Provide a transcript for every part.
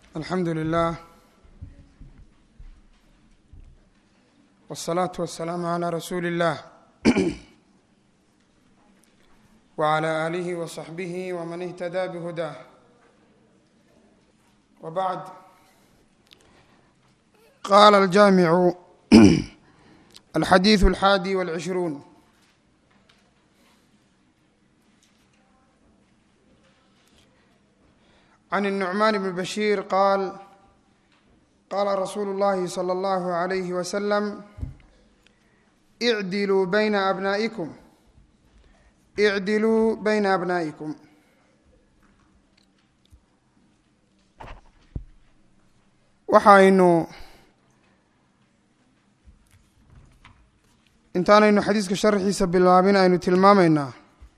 alxamdu lilah wالsalaatu wasalaamu calaa rasuuli اllah wclى aalihi waصaxbihi wman ihtadaa bhudaah wbacd qaala aljaamicu alxadiiثu alxaadi wاlcishruun can الnucmaan bn bashiir qaal qaala rasuulu اllahi slى اllahu عalayhi waslm icdiluu bayna abnaa'ikum icdiluu bayna abnaa'ikum waxaynu intaanaynu xadiiska sharxiisa bilaabin aynu tilmaamaynaa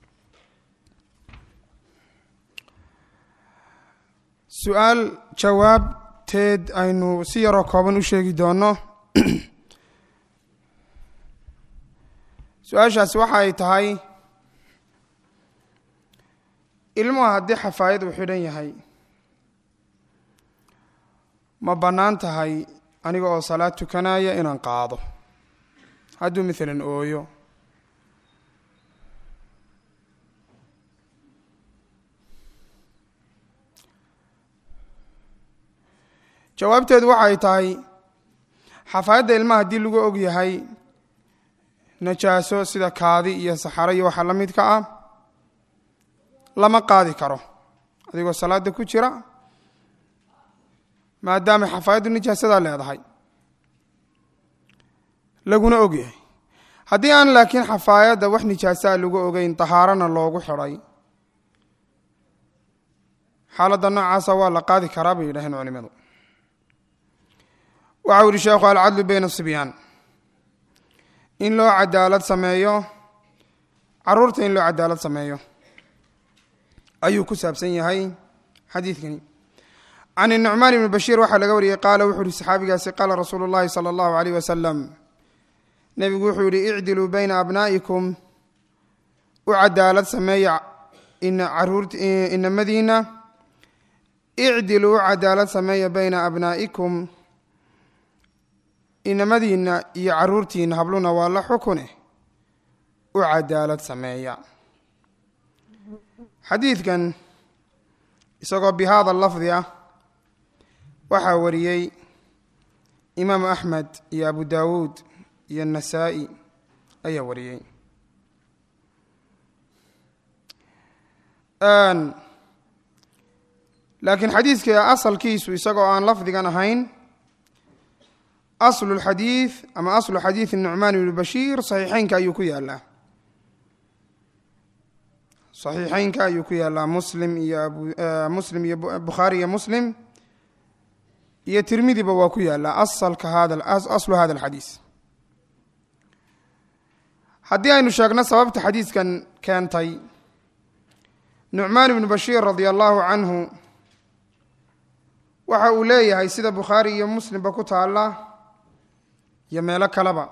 su-aal jawaabteed aynu si yaroo kooban u sheegi doono su-aashaasi waxa ay tahay ilmuhu haddii xafaayad uu xidhan yahay ma bannaan tahay aniga oo salaad tukanaya inaan qaado hadduu maalan ooyo jawaabteedu waxay tahay xafaayadda ilmaha haddii lagu og yahay najaaso sida kaadi iyo saxaro iyo waxa la midka ah lama qaadi karo adigoo salaada ku jira maadaama xafaayaddu nijaasadaa leedahay laguna og yahay haddii aan laakiin xafaayadda wax nijaasaa lagu ogeyn tahaarana loogu xidhay xaaladda noocaasa waa la qaadi karaa bay yidhaheen culimadu waxau yihi sheekhu alcadlu bayna sibyaan in loo cadaalad sameeyo caruurta in loo cadaalad sameeyo ayuu ku saabsan yahay xadiidkani can الnucmaan ibni bashiir waxaa laga wariyey qaala wuxuu yihi saxaabigaasi qaala rasuulu اllahi salى اllahu عaleyh wasalam nebigu wuxuu yihi icdiluu bayna abnaa'ikum u cadaalad sameeya inamadiina icdiluu u cadaalad sameeya bayna abnaa'ikum inamadiina iyo caruurtiina habluna waa la xukune u cadaalad sameeya xadiidkan isagoo bi hada lafdi ah waxaa wariyey imaamu axmed iyo abu dawuud iyo nasaa-i ayaa wariyey laakiin xadiidka asalkiisu isagoo aan lafdigan ahayn aslu lxadiid ama aslu xadiid nucmaan ibni bashiir saxiixeynka ayuu ku yaalaa saxiixeynka ayuu ku yaalaa muslim iyo muslim iyo bukhaari iyo muslim iyo tirmidiba waa ku yaalaa asalka hada aslu hada alxadiis haddii aynu sheegno sababta xadiiskan keentay nucmaan ibnu bashiir radia allahu canhu waxa uu leeyahay sida bukhaari iyo muslimba ku taala iyo meelo kaleba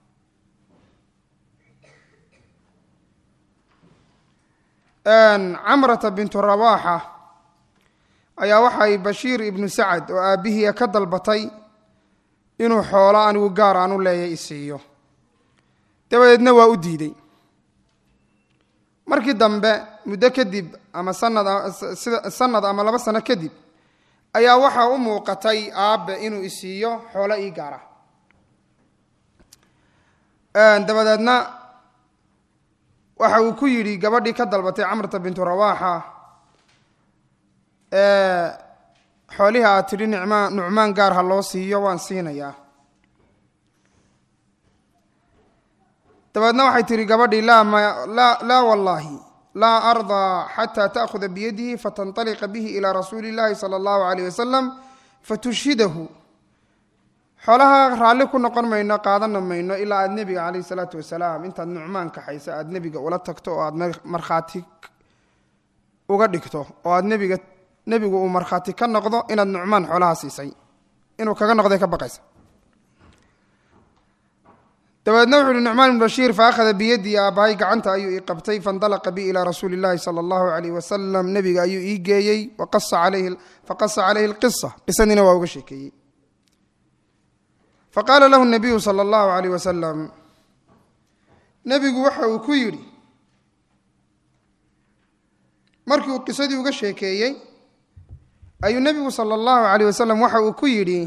camrata bintu rawaaxa ayaa waxay bashiir ibnu sacad oo aabbihiia ka dalbatay inuu xoolo anigu gaar aan u leeyahay isiiyo dabadeedna waa u diiday markii dambe muddo kadib ama sanad sanad ama laba sano kadib ayaa waxaa u muuqatay aabbe inuu isiiyo xoolo ii gaara dabadeedna waxa uu ku yidhi gabadhii ka dalbatay camrata bintu rawaaxa xoolihii aad tidhi nicmaan nucmaan gaar ha loo siiyo waan siinayaa dabeedna waxay tihi gabadhii laa laa wallaahi laa ardaa xataa ta'khuda biyadihi fatanطaliqa bihi ilaa rasuuli اllahi salى اllahu عaleyh wasalam fatushhidahu xoolaha raalli ku noqon mayno qaadana mayno ilaa aad nebiga caleyh isalaatu wasalaam intaad nucmaan kaxayso aad nebiga ula tagto oo aad markhaati uga dhigto oo aad nebiga nebigu uu markhaati ka noqdo inaad nucmaan xoolaha siisay inuu kaga noqday ka baqaysa dabeedna wuxu uhi nucmaan ibn bashiir faakhada biyadii aabbahay gacanta ayuu ii qabtay faindalaqa bi ilaa rasuuli llahi sala allahu alayh wasalam nebiga ayuu ii geeyey faqasa calayhi lqisa qisadiina waa uga sheekeeyey faqaala lahu nabiyu sala allahu alayh wasalam nebigu waxa uu ku yidhi markii uu qisadii uga sheekeeyey ayuu nebigu sala allahu alayh wasalam waxa uu ku yidhi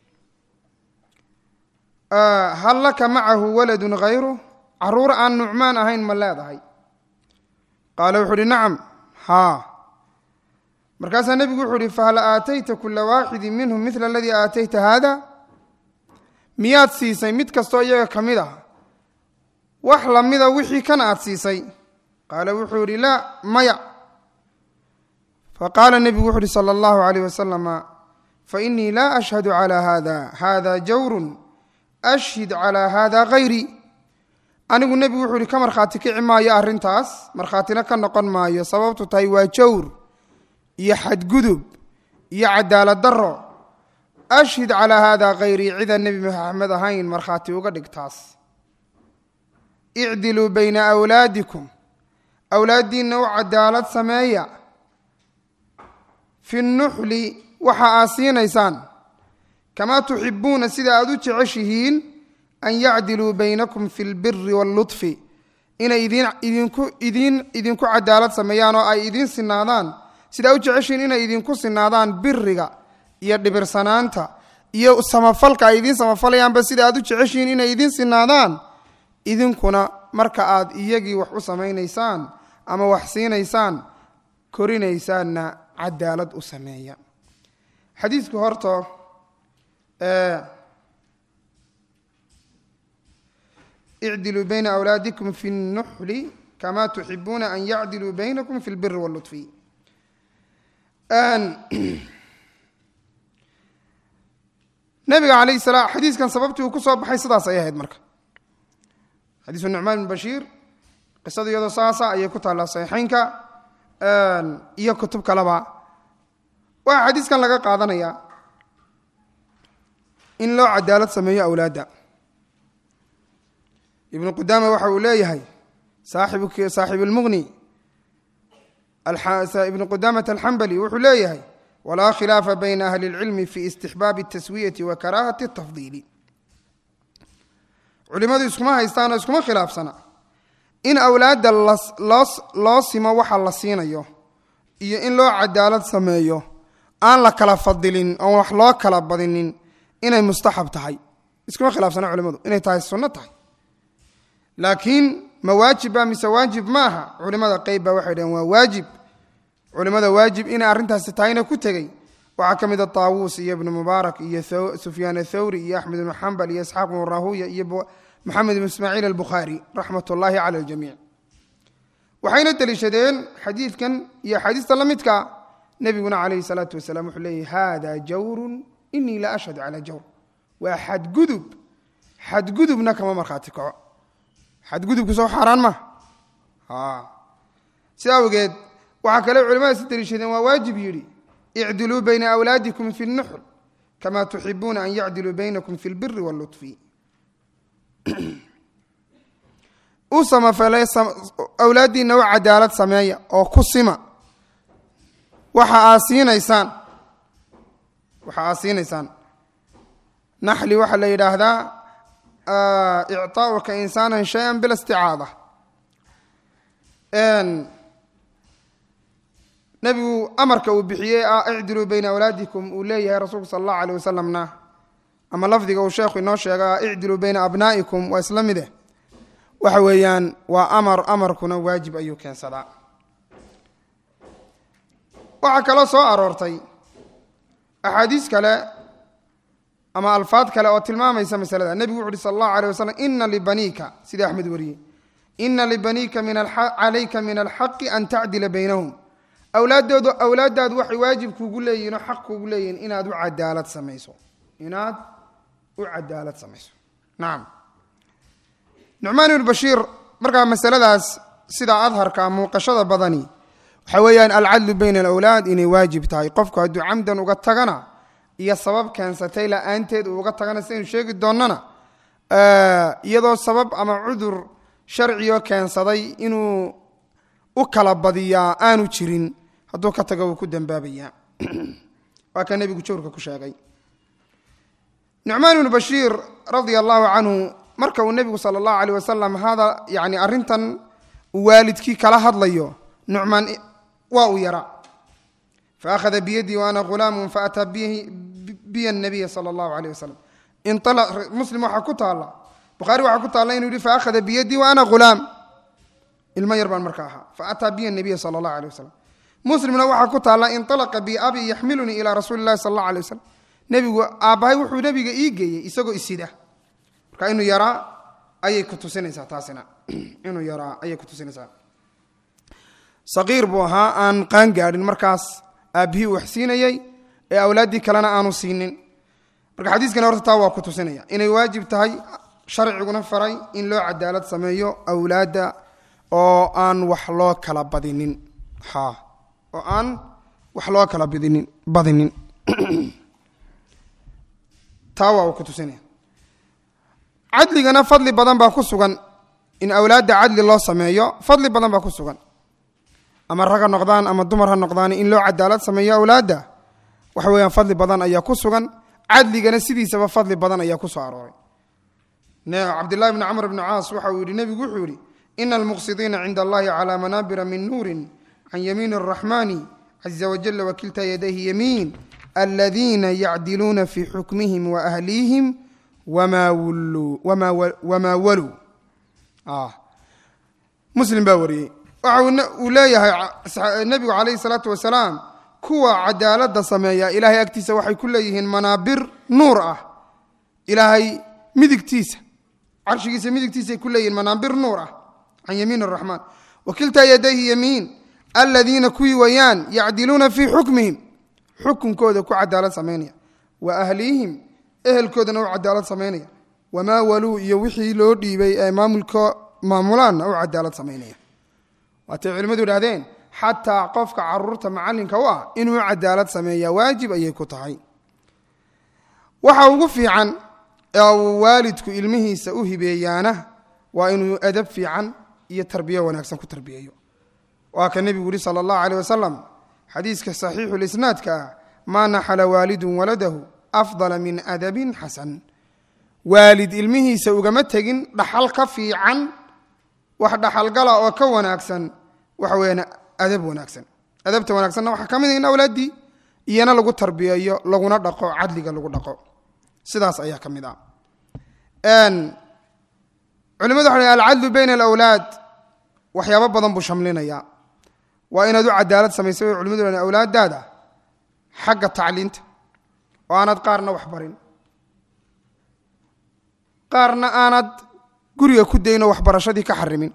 hal laka macahu waladun hayru caruur aan nucmaan ahayn ma leedahay qaala wuxuu uhi nacam haa markaasaa nebigu wuxuu uhi fahal aatayta kula waaxidin minhum midla aladii aatayta haada miyaad siisay mid kastoo iyaga ka mid ah wax lamida wixii kan aad siisay qaala wuxuu ihi laa maya faqaala nebigu wuxu uhi sala allahu alayh wasalama fainii laa ashhadu calaa hada hada jawrun ashhid calaa hada hayri anigu nebigu wuxuu ihi ka markhaati kici maayo arrintaas markhaatina ka noqon maayo sababtu tahay waa jawr iyo xadgudub iyo cadaalad daro ashhid calaa hada hayrii cidaan nebi maxamed ahayn markhaati uga dhigtaas icdiluu bayna awlaadikum awlaaddiinna u cadaalad sameeya fi nuxli waxa aad siinaysaan kamaa tuxibuuna sida aad u jeceshihiin an yacdiluu baynakum fi lbiri wاlluطfi inay idinku idin idinku cadaalad sameeyaan oo ay idiin sinaadaan sidaa u jeceshihiin inay idinku sinaadaan biriga iyo dhibirsanaanta iyo samafalka ay idiin samafalayaanba sida aad u jeceshihiin inay idiin sinaadaan idinkuna marka aad iyagii wax u samaynaysaan ama wax siinaysaan korinaysaanna cadaalad u sameeya xadiidku horta icdiluu bayna awlaadikum fi اnuxli kama tuxibuuna an yacdiluu baynakum fi اlbiri wاlluطfi nabiga alayh salaam xadiiskan sababtii uu ku soo baxay sidaas ay ahayd marka xadiisu nucmaan ibn bashiir qisada iyadoo saasa ayay ku taallaa saxiixeynka iyo kutub kaleba waxaa xadiiskan laga qaadanaya in loo cadaalad sameeyo awlaadda ibnu qudaama waxa uu leeyahay saaxibu lmuqni ibnu qudamata alxambali wuxuu leeyahay walaa khilaafa bayna ahli اlcilmi fi istixbaabi اtaswiyati wa karaahati اtafdiili culimadu iskuma haystaan oo iskuma khilaafsana in awlaadda loo simo waxa la siinayo iyo in loo cadaalad sameeyo aan la kala fadilin oon wax loo kala badinin inay mustaxab tahay iskuma khilaafsana culimadu inay tahay sunno tahay laakiin ma waajibba mise waajib ma aha culimada qeyb baa waxay dhaheen waa waajib culimada waajib inay arrintaasi tahayna ku tegey waxaa ka mid a taawuus iyo ibnu mubaarak iyo sufyaan athawri iyo axmed ibnu xambal iyo isxaaq ibnu rahuya iyo maxamed ibnu ismaaciil albukhaari raxmat ullaahi cala aljamiic waxayna deliishadeen xadiidkan iyo axaadiista la midka nebiguna calayhi salaatu wasalaam wuxuu leeyahy hada jawrun inii la ashhadu calaa jawr waa xadgudub xadgudubna kama markhaati kaco xadgudubku soo xaaraan ma si awgeed waxaa kale culimada si deliishadeen waa waajib yidhi icdiluu bayna awlaadikum fi اnuxr kama tuxibuuna an yacdiluu baynakum fi اlbiri wاlluطfi u samafalay awlaaddiinna u cadaalad sameeya oo ku sima waxa aad siinaysaan waxa aad siinaysaan naxli waxaa la yidhaahdaa icطaauka insaana shaya bila isticaada nebigu amarka uu bixiyey ah icdiluu bayna awlaadikum uu leeyahay rasuulku sala allahu alيh wasalamna ama lafdiga uu sheekhu inoo sheega icdiluu bayna abnaa'ikum waa isla mide waxa weeyaan waa amar amarkuna waajib ayuu keensadaa waxaa kaloo soo aroortay axaadiis kale ama alfaad kale oo tilmaamaysa masalada nebigu wuxu uhi sal allahu alيh wasalam ina libaniika sidii axmed wariyey ina libaniika calayka min alxaqi an tacdila baynahum awlaaddoodu awlaaddaadu waxay waajib kuugu leeyihin oo xaq kuugu leeyihin inaad u cadaalad samayso inaad u cadaalad samayso nacam nucmaan ibnu bashiir markaa masaladaas sidaa adharka muuqashada badani waxaa weeyaan alcadlu bayna alawlaad inay waajib tahay qofku hadduu camdan uga tagana iyo sabab keensatay la-aanteed uu uga tagana sidaynu sheegi doonnana iyadoo sabab ama cudur sharcigo keensaday inuu u kala badiyaa aanu jirin hadduu ka tago wuu ku dembaabayaa waa ka nebigu jawrka ku sheegay nucmaan ibnu bashiir radia allahu canhu marka uu nebigu sala allahu aleyh wasalam hada yani arrintan uu waalidkii kala hadlayo nucmaan waa uu yaraa faakhada biyadii waana ghulaamun faataa biya nabiya sala allahu aleyh wasalam muslim waxaa ku taalla bukhaari waxaa ku taalla inuu yihi faakhada biyadii wa ana ghulaam ilmo yar baan marka ahaa faataa biya nabiya sala allahu aleyh wasalam muslimna waxaa ku taalla inalaqa bi abi yaxmilunii ilaa rasuuli llahi sala allahu alay wasalam nebigu aabbahay wuxuu nebiga ii geeyey isagoo isida marka inuu yaraa ayay ku tusinaysaa taasina inuu yaraa ayay ku tusinaysaa saqiir buu ahaa aan qaan gaadhin markaas aabbihii uu wax siinayey ee awlaaddii kalena aanu siinin marka xadiiskani horta taa waa ku tusinaya inay waajib tahay sharciguna faray in loo cadaalad sameeyo awlaadda oo aan wax loo kala badinin ha oo aan wax loo kala badinin badinin taa waa uu ku tusinaya cadligana fadli badan baa ku sugan in awlaadda cadli loo sameeyo fadli badan baa ku sugan ama rag ha noqdaan ama dumar ha noqdaan in loo cadaalad sameeyo awlaadda waxa weeyaan fadli badan ayaa ku sugan cadligana sidiisaba fadli badan ayaa ku soo arooray cabdillahi bni camr bni caas waxa uu yihi nebigu wuxuu yihi ina almuqsidiina cinda allahi calaa manaabira min nuurin can yamiin araxmani caza wajala wakilta yadayhi yamiin aladiina yacdiluuna fi xukmihim waahlihim wamaa waluu muslim baa wariyey waxa uu leeyahay nebigu calayhi salaatu wasalaam kuwa cadaaladda sameeya ilaahay agtiisa waxay ku leeyihiin manaabir nuur ah ilaahay midigtiisa carshigiisa midigtiisaay ku leeyihiin manaabir nuur ah can yamiin araxmaan wakilta yadayhi yamiin aladiina kuwii wayaan yacdiluuna fii xukmihim xukunkooda ku cadaalad samaynaya wa ahlihim ehelkoodana u cadaalad samaynaya wamaa waluu iyo wixii loo dhiibay ee maamulka maamulaanna u cadaalad samaynaya waatay culimmadu idhahdeen xataa qofka caruurta macalinka u ah inuu cadaalad sameeya waajib ayay ku tahay waxa ugu fiican ee uu waalidku ilmihiisa u hibeeyaana waa inuu adab fiican iyo tarbiyo wanaagsan ku tarbiyeeyo waa ka nebigu yihi sala allahu aleyh wasalam xadiiska saxiixu lisnaadka ah maa naxala waalidun waladahu afdala min adabin xasan waalid ilmihiisa ugama tegin dhaxal ka fiican wax dhaxalgala oo ka wanaagsan waxa weyaan adab wanaagsan adabta wanaagsanna waxaa ka mid in awlaaddii iyana lagu tarbiyeeyo laguna dhaqo cadliga lagu dhaqo sidaas ayaa ka mid ah culimadu waxa alcadlu bayna alawlaad waxyaabo badan buu shamlinayaa waa inaad u cadaalad samaysa way culimadu ha awlaadaada xagga tacliinta oo aanad qaarna wax barin qaarna aanad guriga ku dayn oo waxbarashadii ka xarimin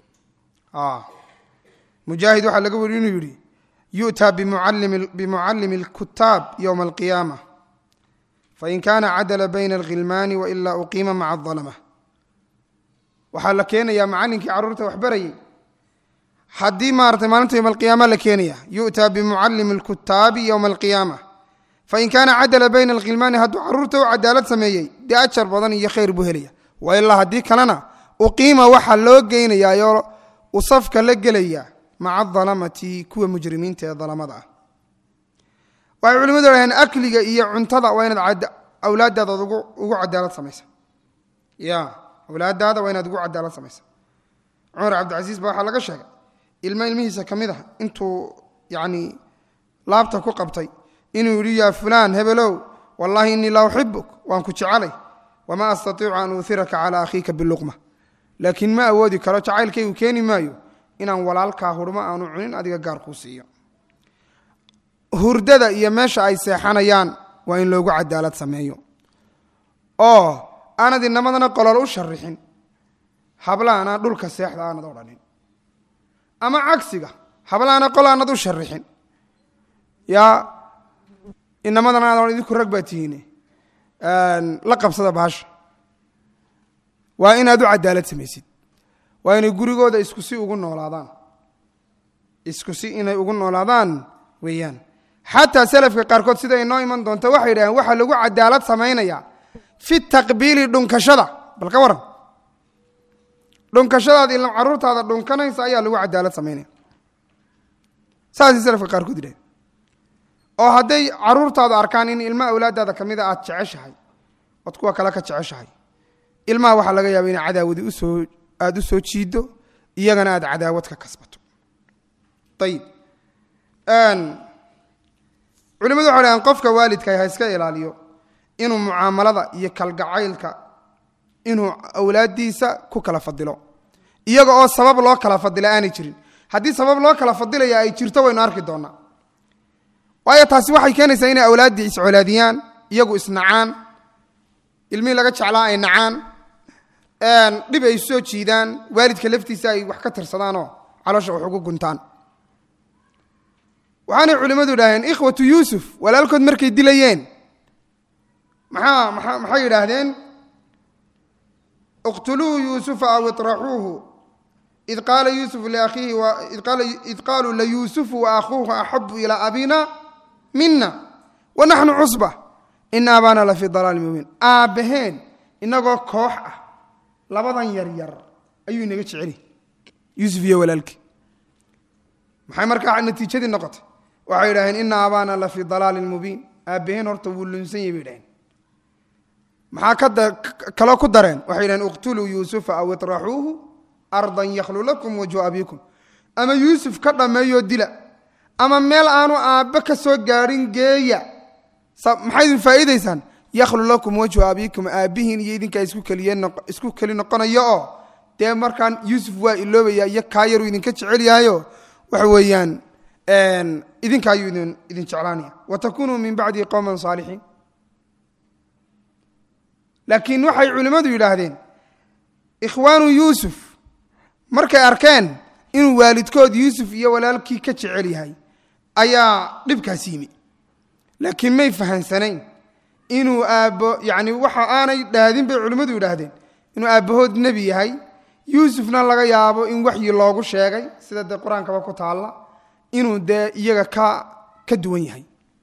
mujaahid waxaa laga weri inuu yidhi yu'taa bimucallimi اlkutaab ywma alqiyaama fain kana cadala bayna alkhilmaani wailaa uqiima maca aظalama waxaa la keenayaa macallinkii carruurta wax barayay haddii maaratay maalinta yowma alqiyaama la keenaya yu'taa bimucallimi اlkutaabi yowma alqiyaama fain kaana cadala bayna alkhilmaani hadduu carruurta u cadaalad sameeyey dee ajar badan iyo khayr buu helaya wailaa haddii kalena uqiima waxaa loo geynayaayoo uu safka la gelaya maca adalamati kuwa mujrimiinta ee dalamada ah waxay culimadu dhaheen akliga iyo cuntada waa inaad awlaadaada ugu cadaalad samaysa ya awlaadaada waa inaad ugu cadaalad samaysa cumar cabdicasiis ba waxaa laga sheegay ilmo ilmihiisa ka mid ah intuu yani laabta ku qabtay inuu yidhi yaa fulaan hebelow wallahi innii la uxibuk waan ku jecelay wamaa astatiicu an uuhiraka calaa akhiika biluqma laakiin ma awoodi karo jacaylkaygu keeni maayo inaan walaalkaa hurmo aanu cunin adiga gaar kuu siiyo hurdada iyo meesha ay seexanayaan waa in loogu cadaalad sameeyo oo aanad inamadana qolol u sharixin hablaana dhulka seexda aanad odhanin ama cagsiga hablaana qol aanad u sharixin yaa inamadana aad idinku rag baa tihiine la qabsada baasha waa inaad u cadaalad samaysid waa inay gurigooda isku si ugu noolaadaan isku si inay ugu noolaadaan weeyaan xataa selafka qaarkood sida inoo iman doonto waxay yidhahdeen waxaa lagu cadaalad samaynayaa fi taqbiili dhunkashada bal ka waran dhunkashadaad ilan caruurtaada dhunkanaysa ayaa lagu cadaalad samaynaya saasay salafka qaarkood yidhahen oo hadday caruurtaadu arkaan in ilma awlaadaada ka mida aad jeceshahay ood kuwa kale ka jeceshahay ilmaha waxaa laga yaaba inay cadaawadi usoo aada u soo jiiddo iyagana aad cadaawad ka kasbato ayib culimadu waxay dhahaan qofka waalidka ha iska ilaaliyo inuu mucaamalada iyo kalgacaylka inuu awlaaddiisa ku kala fadilo iyaga oo sabab loo kala fadila aanay jirin haddii sabab loo kala fadilaya ay jirto waynu arki doonaa waayo taasi waxay keenaysaa inay awlaaddii iscolaadiyaan iyagu isnacaan ilmihii laga jeclaa ay nacaan dhib ay soo jiidaan waalidka laftiisa ay wax ka tirsadaanoo caloosha wax ugu guntaan waxaanay culimmadu idhaaheen ikhwatu yuusuf walaalkood markay dilayeen maxaa maa maxay yidhaahdeen iqtuluu yuusufa aw iطraxuuhu id qaala yuusuf liakhiihi id qaaluu layuusufu waakhuuhu axabu ilaa abina mina wanaxnu cusba ina abaana la fii dalaali mubiin aabbaheen inagoo koox ah labadan yar yar ayuu inaga jeceli yuusuf iyo walaalkii maxay markaa natiijadii noqotay waxay yidhaaheen ina abaana la fii dalaalin mubiin aabbaheen horta wuu lunsan yahy bay dhaheen maxaa kaloo ku dareen waxay yidhaheen iqtuluu yuusufa aw iطraxuuhu ardan yakhlu lakum wajhu abiikum ama yuusuf ka dhammeeyoo dila ama meel aanu aabbe ka soo gaadhin geeya maxay idin faa'iidaysaan yakhlu lakum wajhu abiikum aabbihiin iyo idinkaa isku keli noqonayo oo dee markaan yuusuf waa iloobaya iyo kaa yaruu idinka jecel yahayo waxa weeyaan idinka ayuu idin jeclaanaya watakunuu min bacdii qowman saalixiin laakiin waxay culimmadu yidhaahdeen ikhwaanu yuusuf markay arkeen inuu waalidkood yuusuf iyo walaalkii ka jecel yahay ayaa dhibkaas yimi laakiin may fahansanayn inuu aabbo yacni waxa aanay dhahdin bay culimmadu yidhaahdeen inuu aabbahood nebi yahay yuusufna laga yaabo in waxyi loogu sheegay sida dee qur-aankaba ku taalla inuu dee iyaga ka ka duwan yahay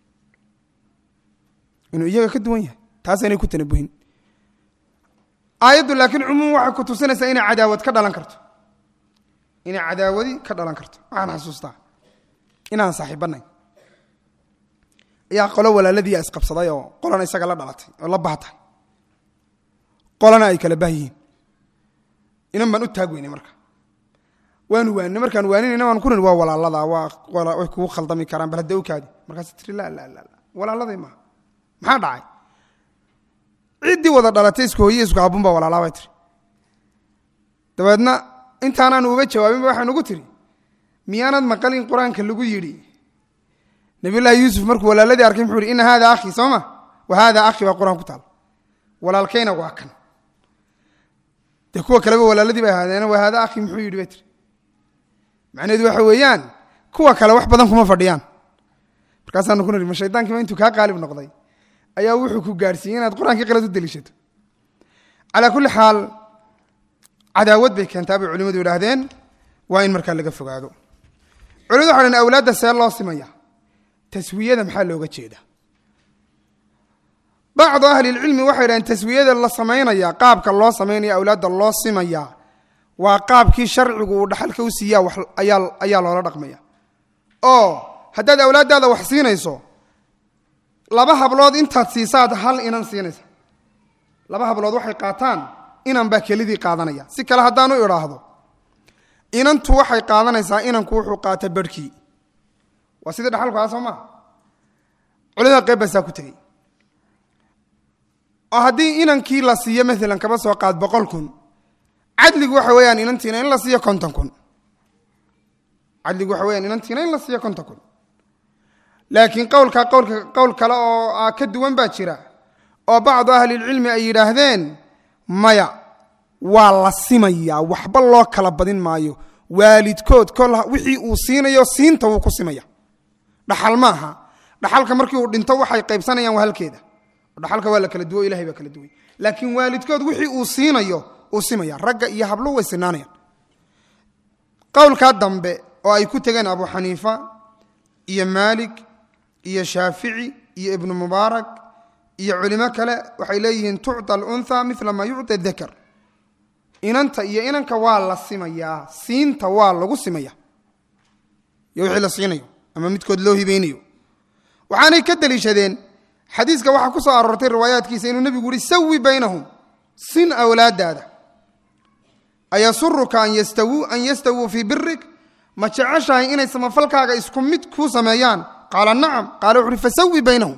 inuu iyaga ka duwan yahay taasaynay ku tanabuhin aayaddu laakiin cumuum waxay ku tusinaysaa inay cadaawad ka dhalan karto inay cadaawadi ka dhalan karto waxaan xasuustaa inaan saaxiibbanayn ayaa qolo walaaladii isqabsaday oo qolana isaga la dhalatay oo la baatahay qolana ay kala bahyihiin inan baan u taag weynay marka waanu waanina markaan waaninayna waan ku niri waa walaalada waa way kugu khaldami karaan bal hadda okaadi markaas tiri la la la walaaladay maaha maxaa dhacay ciddii wada dhalatay isku hooye isku abun baa walaalaa bay tiri dabeedna intaanaan uga jawaabinba waxaan ugu tiri miyaanad maqalin qur-aanka lagu yidhi nabiyullaahi yuusuf markuu walaaladii arkay muxuu yihi ina hada akhii soo ma wa hada akhi baa qur-aan ku taal walaalkayna waa kan dee kuwa kaleba walaaladii bay ahaadeen wa hada akhi muxuu yidhi bay tiri macnaheedu waxa weeyaan kuwa kale wax badan kuma fadhiyaan markaasaanu ku niri ma shaydaankiiba intuu kaa qaalib noqday ayaa wuxuu ku gaadhsiiyey inaad qur-aankii qalad u deliishato calaa kulli xaal cadaawad bay keentaa bay culimadu yidhaahdeen waa in markaa laga fogaado culimadu waxa dhaheen awlaadda see loo simaya taswiyada maxaa looga jeeda bacdu ahlilcilmi waxay dhaheen taswiyada la samaynaya qaabka loo samaynaya awlaadda loo simaya waa qaabkii sharcigu uu dhaxalka u siiyaa ayaa loola dhaqmaya oo haddaad awlaaddaada wax siinayso laba hablood intaad siisaad hal inan siinaysa laba hablood waxay qaataan inan baa kelidii qaadanaya si kale haddaanu idhaahdo inantu waxay qaadanaysaa inanku wuxuu qaata barhkii waa sidii dhaxalku aa soo maa culimada qeyb baasaa ku tegey oo haddii inankii la siiyo maalan kaba soo qaad boqol kun cadligu waxa weeyaan inantiina in la siiyo konton kun cadligu waxa weyaan inantiina in la siiyo konton kun laakiin qowlka qowlka qowl kale oo ka duwan baa jira oo bacdu ahlilcilmi ay yidhaahdeen maya waa la simayaa waxba loo kala badin maayo waalidkood kol wixii uu siinayo siinta wuu ku simaya dhaxal maaha dhaxalka markii uu dhinto waxay qaybsanayaan waa halkeeda dhaxalka waa la kala duwo ilahay baa kala duway laakiin waalidkood wixii uu siinayo uu simaya ragga iyo habluhu way sinaanayaan qowlkaa dambe oo ay ku tegeen abu xaniifa iyo maalik iyo shaafici iyo ibnu mubaarak iyo culimo kale waxay leeyihiin tucطa alunha mila maa yucطi dakar inanta iyo inanka waa la simayaa siinta waa lagu simaya iyo wixii la siinayo ama midkood loo hibeynayo waxaanay ka deliishadeen xadiiska waxaa ku soo aroortay riwaayaadkiisa inuu nebigu yihi sawi baynahum sin awlaadaada ayasuruka an yastawuu an yastawuu fii birik ma jeceshahay inay samafalkaaga isku mid kuu sameeyaan qaala nacam qaala wuxu uhi fasawi baynahum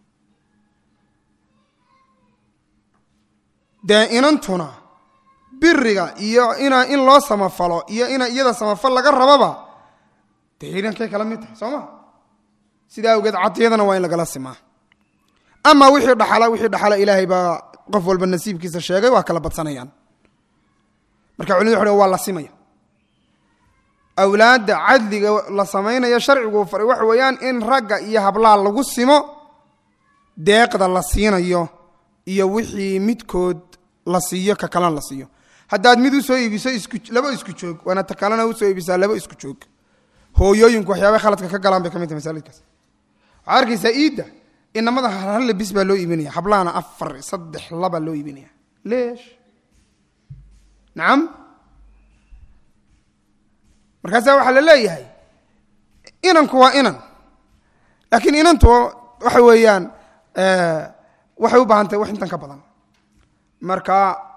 dee inantuna biriga iyo ina in loo samafalo iyo ina iyada samafal laga rababa dee inankay kala mid tahay soo ma sidaa awgeed cadiyadana waa in lagala simaa ama wixii dhaxala wixii dhaxala ilaahay baa qof walba nasiibkiisa sheegay waa kala badsanayaan marka culimadu waxu waa la simaya awlaadda cadliga la samaynayo sharcigu faray waxa weeyaan in ragga iyo hablaa lagu simo deeqda la siinayo iyo wixii midkood la siiyo ka kalena la siiyo haddaad mid usoo iibiso isku laba isku joog waana ta kalena usoo iibisaa laba isku joog hooyooyinku waxyaabay khaladka ka galaan bay ka mid tahay masaajidkaas waxaa arkaysaa iidda inamada hal labis baa loo iibinaya hablahana afar saddex laba loo iibinaya leesh nacam markaasaa waxaa la leeyahay inanku waa inan laakiin inantu waxa weeyaan waxay u baahan tahay wax intan ka badan marka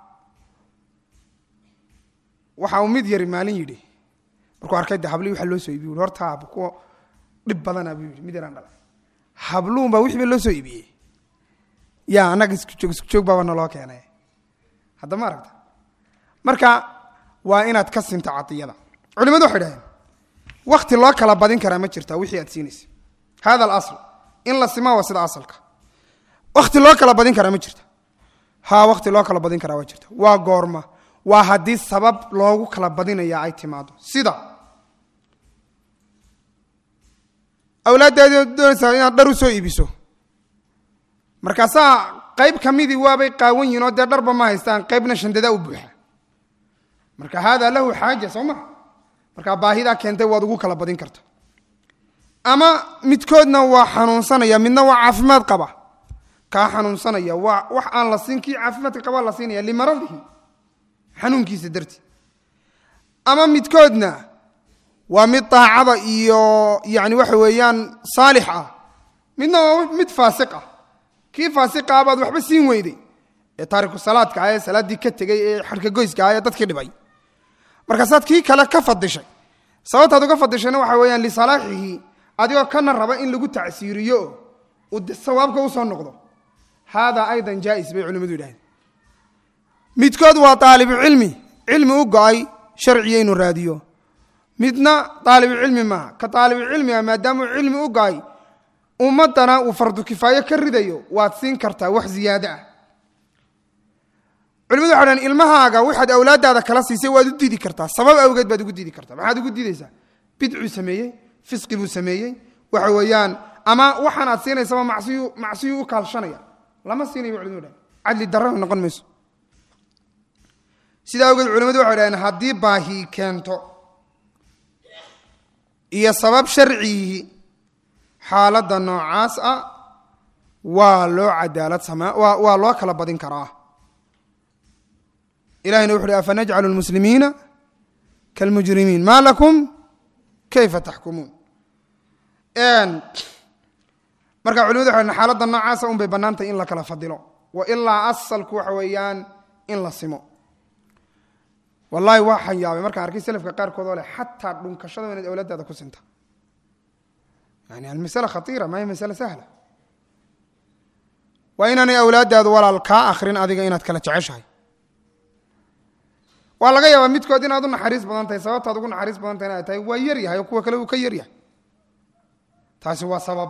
waxa uu mid yari maalin yidhi markuu arkay de hablii waxa loo soo iibiy horta hab kuwa dhib badana buu yidhi mid yaraan dhalay habluun baa wixii ba loo soo iibiyey ya annaga isku joog isku joog baaba naloo keenay hadda ma aragta marka waa inaad ka sinto cadiyada culimadu waxay dhaheen wakti loo kala badin karaa ma jirta wixii aad siinaysa hada alasl in la simaa waa sida asalka wakti loo kala badin karaa ma jirta ha wakti loo kala badin karaa waa jirta waa goorma waa haddii sabab loogu kala badinaya ay timaado sida awlaaddaadi doonaysaa inaad dhar u soo iibiso markaasaa qayb ka midii waabay qaawan yihin oo dee dharba ma haystaan qaybna shandada u buuxa marka haadaa lahu xaaja soo maa markaa baahidaa keentay waad ugu kala badin karta ama midkoodna waa xanuunsanaya midna waa caafimaad qaba kaa xanuunsanaya waa wax aan la siin kii caafimaadka qabaa la siinaya limaradihi xanuunkiisa dartii ama midkoodna waa mid daacada iyo yani waxa weeyaan saalix ah midna waa mid faasiq ah kii faasiqa baad waxba siin weyday ee taariku salaadka ah ee salaaddii ka tegey ee xarkagoyska ah ee dadkii dhibay markaasaad kii kale ka fadishay sababtaad uga fadishayna waxa weeyaan lisalaaxihi adigoo kana raba in lagu tacsiiriyo uu de sawaabka usoo noqdo haadaa aydan jaais bay culimadu yidhahdeen midkood waa aalibucilmi cilmi u go-ay sharciya inuu raadiyo midna aalibucilmi maaha ka aalibucilmiga maadaamuu cilmi u go-ay ummadana uu fardu kifaayo ka ridayo waad siin kartaa wax ziyaado ah culimadu waxay dhaheen ilmahaaga waxaad awlaaddaada kala siisay waad u diidi kartaa sabab awgeed baad ugu diidi kartaa maxaad ugu diidaysaa bidcuu sameeyey fisqi buu sameeyey waxa weeyaan ama waxaan aad siinaysaba macsiyu macsiyuu u kaalshanaya lama siinayo culimadu dhahen cadli darrana noqon mayso sidaa awgeed culimadu waxay dhaheen haddii baahi keento iyo sabab sharcihi xaaladda noocaas ah waa loo cadaalad samaa waa waa loo kala badin karaa ilahina wuxu uhi afanajcalu lmuslimiina kalmujrimiin ma lakum kayfa taxkumuun marka culimadu waxay dhaheen xaaladda noocaasa un bay bannaantahay in la kala fadilo wa ilaa asalku waxa weeyaan in la simo wallahi waxaan yaabay markaan arkay selafka qaarkood oo leh xataa dhunkashada inaad awlaadaada ku sinta yani almasala khaiira ma hiy masala sahla waa inaanay awlaaddaadu walaal kaa akrin adiga inaad kala jeceshahay waa laga yaabaa midkood inaad u naxariis badan tahay sababtaad ugu naxariis badan tahay inay tahay waa yar yahay oo kuwa kale uu ka yar yahay taasi waa sabab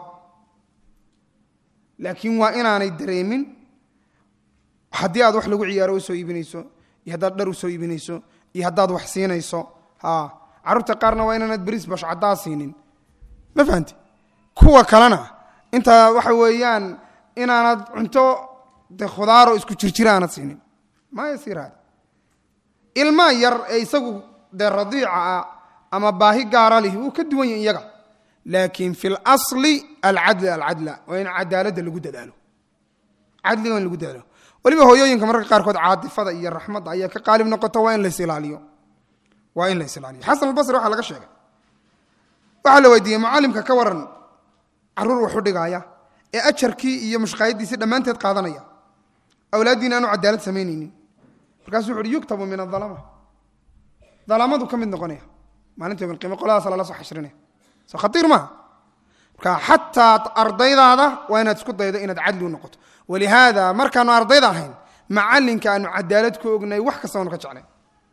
laakiin waa inaanay dareemin haddii aad wax lagu ciyaaro usoo iibinayso iyo haddaad dhar usoo iibinayso iyo haddaad wax siinayso ha carruurta qaarna waa inaanad beriis bash caddaa siinin ma fahamti kuwa kalena intaa waxa weeyaan inaanad cunto de khudaaro isku jirjira aanad siinin maa yasiir hada ilmaa yar ee isagu dee radiica ah ama baahi gaara lihi wuu ka duwan yahi iyaga laakiin fi lasli alcadl alcadla waa in cadaaladda lagu dadaalo cadliga in lagu dadaalo weliba hooyooyinka mararka qaarkood caatifada iyo raxmadda ayaa ka qaalib noqoto waa in lays ilaaliyo waa in lays ilaaliyo xasan albasri waxaa laga sheegay waxaa la weydiiyey mucallimka ka waran caruur wax u dhigaaya ee ajarkii iyo mushqaayadiisii dhammaanteed qaadanaya awlaaddiina aanu cadaalad samaynaynin markaasuu wuxu uhi yuktabu min adalama dalamadu ka mid noqonaya maalinta yom alqiima qoladaasa lala soo xashrinaya soo khatiir maaha marka xataa ardaydaada waa inaad isku daydo inaad cadli u noqoto walihaada markaanu ardayda ahayn macalinka aanu cadaalad ku ognay wax kasta aanu ka jeclayn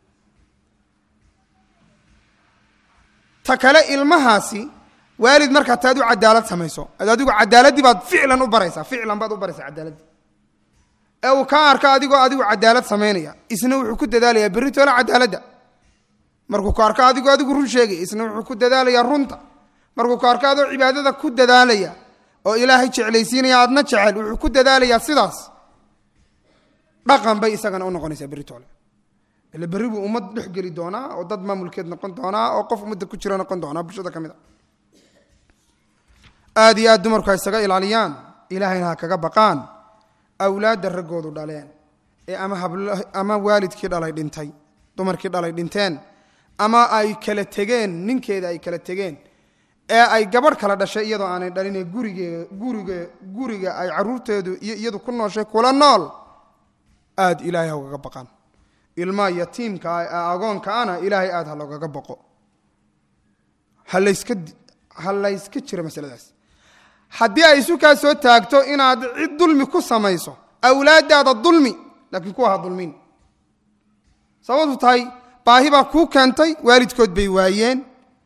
ta kale ilmahaasi waalid markaa taad u cadaalad samayso ad adigu cadaaladdii baad ficlan u baraysaa ficlan baad u baraysaa cadaaladdii ee uu kaa arko adigoo adigu cadaalad samaynaya isna wuxuu ku dadaalayaa berri toola cadaaladda markuu ku arko adigoo adigu run sheegaya isna wuxuu ku dadaalayaa runta markuu ku arko adoo cibaadada ku dadaalaya oo ilaahay jeclaysiinaya aadna jecel wuxuu ku dadaalayaa sidaas dhaqan bay isagana u noqonaysaa berri toole ila berri buu ummad dhex geli doonaa oo dad maamulkeed noqon doonaa oo qof ummadda ku jira noqon doonaa bulshada ka mid a aada iyo aad dumarku ha isaga ilaaliyaan ilaahayna ha kaga baqaan awlaadda raggoodu dhaleen ee ama habl ama waalidkii dhalay dhintay dumarkii dhalay dhinteen ama ay kala tegeen ninkeeda ay kala tegeen ee ay gabadh kala dhashay iyadoo aanay dhalinee gurige guriga guriga ay caruurteedu iyo iyadu ku nooshay kula nool aada ilaahay ha ugaga baqaan ilmaa yatiimka agoonkaana ilaahay aada ha loogaga baqo ha layska ha layska jiro masaladaas haddii ay isu kaa soo taagto inaad cid dulmi ku samayso awlaaddaada dulmi laakiin kuwa ha dulmin sababtu tahay baahi baa kuu keentay waalidkood bay waayeen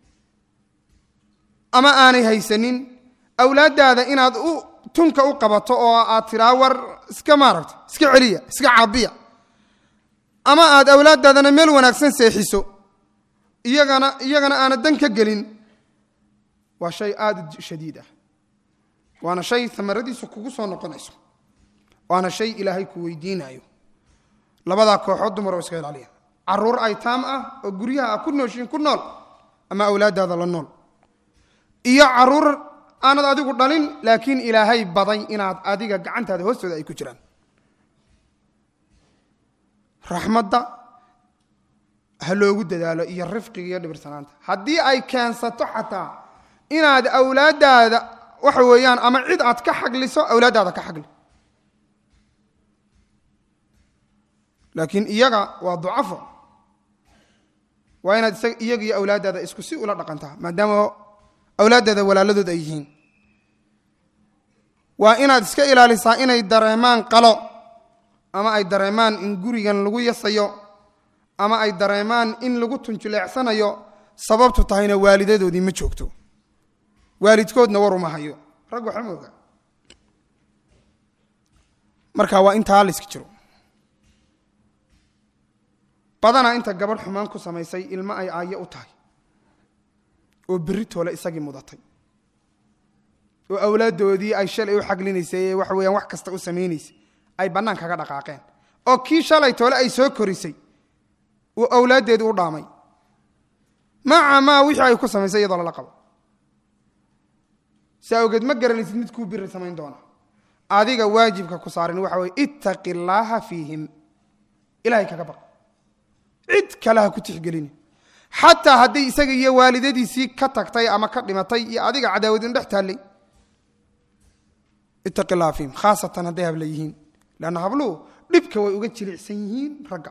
ama aanay haysanin awlaaddaada inaad u tunka u qabato oo aad tiraa war iska maaragta iska celiya iska caabiya ama aad awlaaddaadana meel wanaagsan seexiso iyagana iyagana aana dan ka gelin waa shay aada u shadiid ah waana shay amaradiisu kugu soo noqonayso waana shay ilaahay ku weydiinayo labadaa kooxood dumar oo iska ilaaliya caruur aytaam ah oo guryaha a ku nooshiin ku nool ama awlaaddaada la nool iyo caruur aanad adigu dhalin laakiin ilaahay baday inaad adiga gacantaada hoostooda ay ku jiraan raxmadda ha loogu dadaalo iyo rifqiga iyo dhibirsanaanta haddii ay keensato xataa inaad awlaaddaada waxa weeyaan ama cid aad ka xagliso awlaaddaada ka xagli laakiin iyaga waa ducafo waa inaad iyaga iyo awlaaddaada isku si ula dhaqantaa maadaama awlaaddaada walaaladood ay yihiin waa inaad iska ilaalisaa inay dareemaan qalo ama ay dareemaan in gurigan lagu yasayo ama ay dareemaan in lagu tunjuleecsanayo sababtu tahayna waalidadoodii ma joogto waalidkoodna war uma hayo rag waxa mooga marka waa intaa layska jiro badanaa inta gabadh xumaan ku samaysay ilmo ay aayo u tahay oo berri toole isagii mudatay oo awlaaddoodii ay shalay u xaglinaysay ee waxa weyaan wax kasta u samaynaysay ay bannaan kaga dhaqaaqeen oo kii shalay toole ay soo korisay uu awlaaddeedii u dhaamay maca maa wixii ay ku samaysay iyadoo lala qabo si awgeed ma garanaysid mid kuu biri samayn doona adiga waajibka ku saaran waxa weye ittaqi illaaha fiihim ilahay kaga baq cid kale ha ku tixgelini xataa hadday isaga iyo waalidadiisii ka tagtay ama ka dhimatay iyo adiga cadaawadin dhex taallay ittaqi illaha fiihim khaasatan hadday habla yihiin leanna habluhu dhibka way uga jilicsan yihiin ragga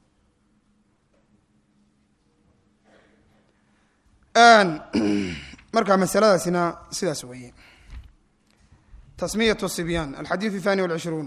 marka masaladaasina sidaas weeye tasmiyat sibyaan alxadiiث الثاني والعشhruun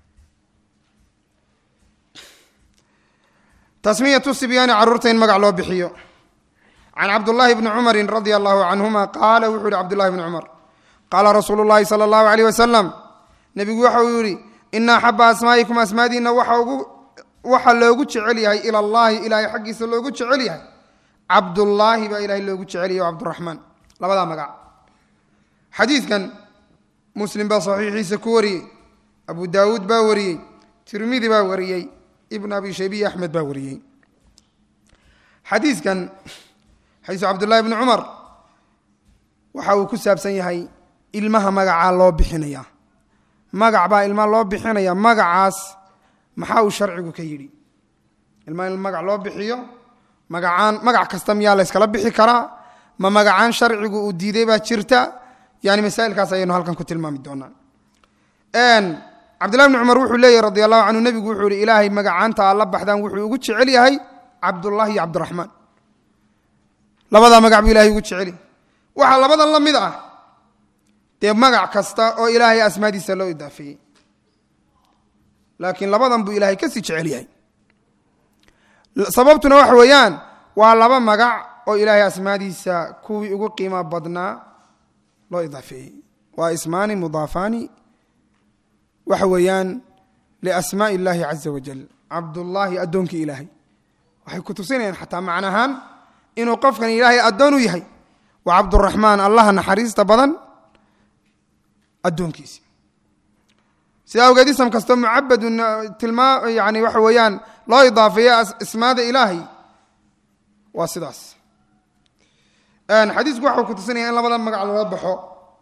tasmiyaة sibyaani caruurta in magac loo bixiyo can cabdالlahi bni cumari radia allahu canهuma qaala wuxuu yihi cabdullahi bni cumar qaala rasuulu اllahi salى اllahu عalيyh wasalam nebigu waxa uu yihi ina axaba asmaa'ikum asmaadiina waxa loogu jecel yahay ilى اllahi ilahay xaggiisa loogu jecel yahay cabdullaahi baa ilahay loogu jeceliyay o cabduraxmaan labadaa magac xadiidkan muslim baa saxiixiisa ku wariyey abu daawuud baa wariyey tirmidi baa wariyey ibn abi shaybiya axmed baa wariyey xadiidkan xadiisu cabdullahi bni cumar waxa uu ku saabsan yahay ilmaha magacaa loo bixinaya magac baa ilmaha loo bixinaya magacaas maxaa uu sharcigu ka yidhi ilmaa in magac loo bixiyo magacaan magac kasta miyaa layskala bixi karaa ma magacaan sharcigu uu diiday baa jirta yani masaa'ilkaas ayaynu halkan ku tilmaami doonaa cabdillahi bni cumar wuxuu leeyahy radi allahu canhu nebigu wuxuu yihi ilaahay magacaanta aad la baxdaan wuxuu ugu jecel yahay cabdullahi iyo cabdiraxmaan labadaa magac buu ilahay ugu jeceli waxaa labadan la mid ah dee magac kasta oo ilaahay asmaadiisa loo idaafeeyey laakiin labadan buu ilaahay kasii jecel yahay sababtuna waxa weeyaan waa laba magac oo ilaahay asmaadiisa kuwii ugu qiimo badnaa loo idaafeeyey waa ismaani mudaafaani waxa weeyaan liasmaaءi اllahi caza wajal cabdullaahi addoonkii ilaahay waxay ku tusinayaan xataa macnahaan inuu qofkan ilaahay addoon u yahay wa cabduraxmaan allaha naxariista badan addoonkiisi sidaa awgeed ism kastoo mucabadun tilmaa yani waxa weeyaan loo idaafeeya ismaada ilaahay waa sidaas xadiisku waxau ku tusinaya in labada magac loola baxo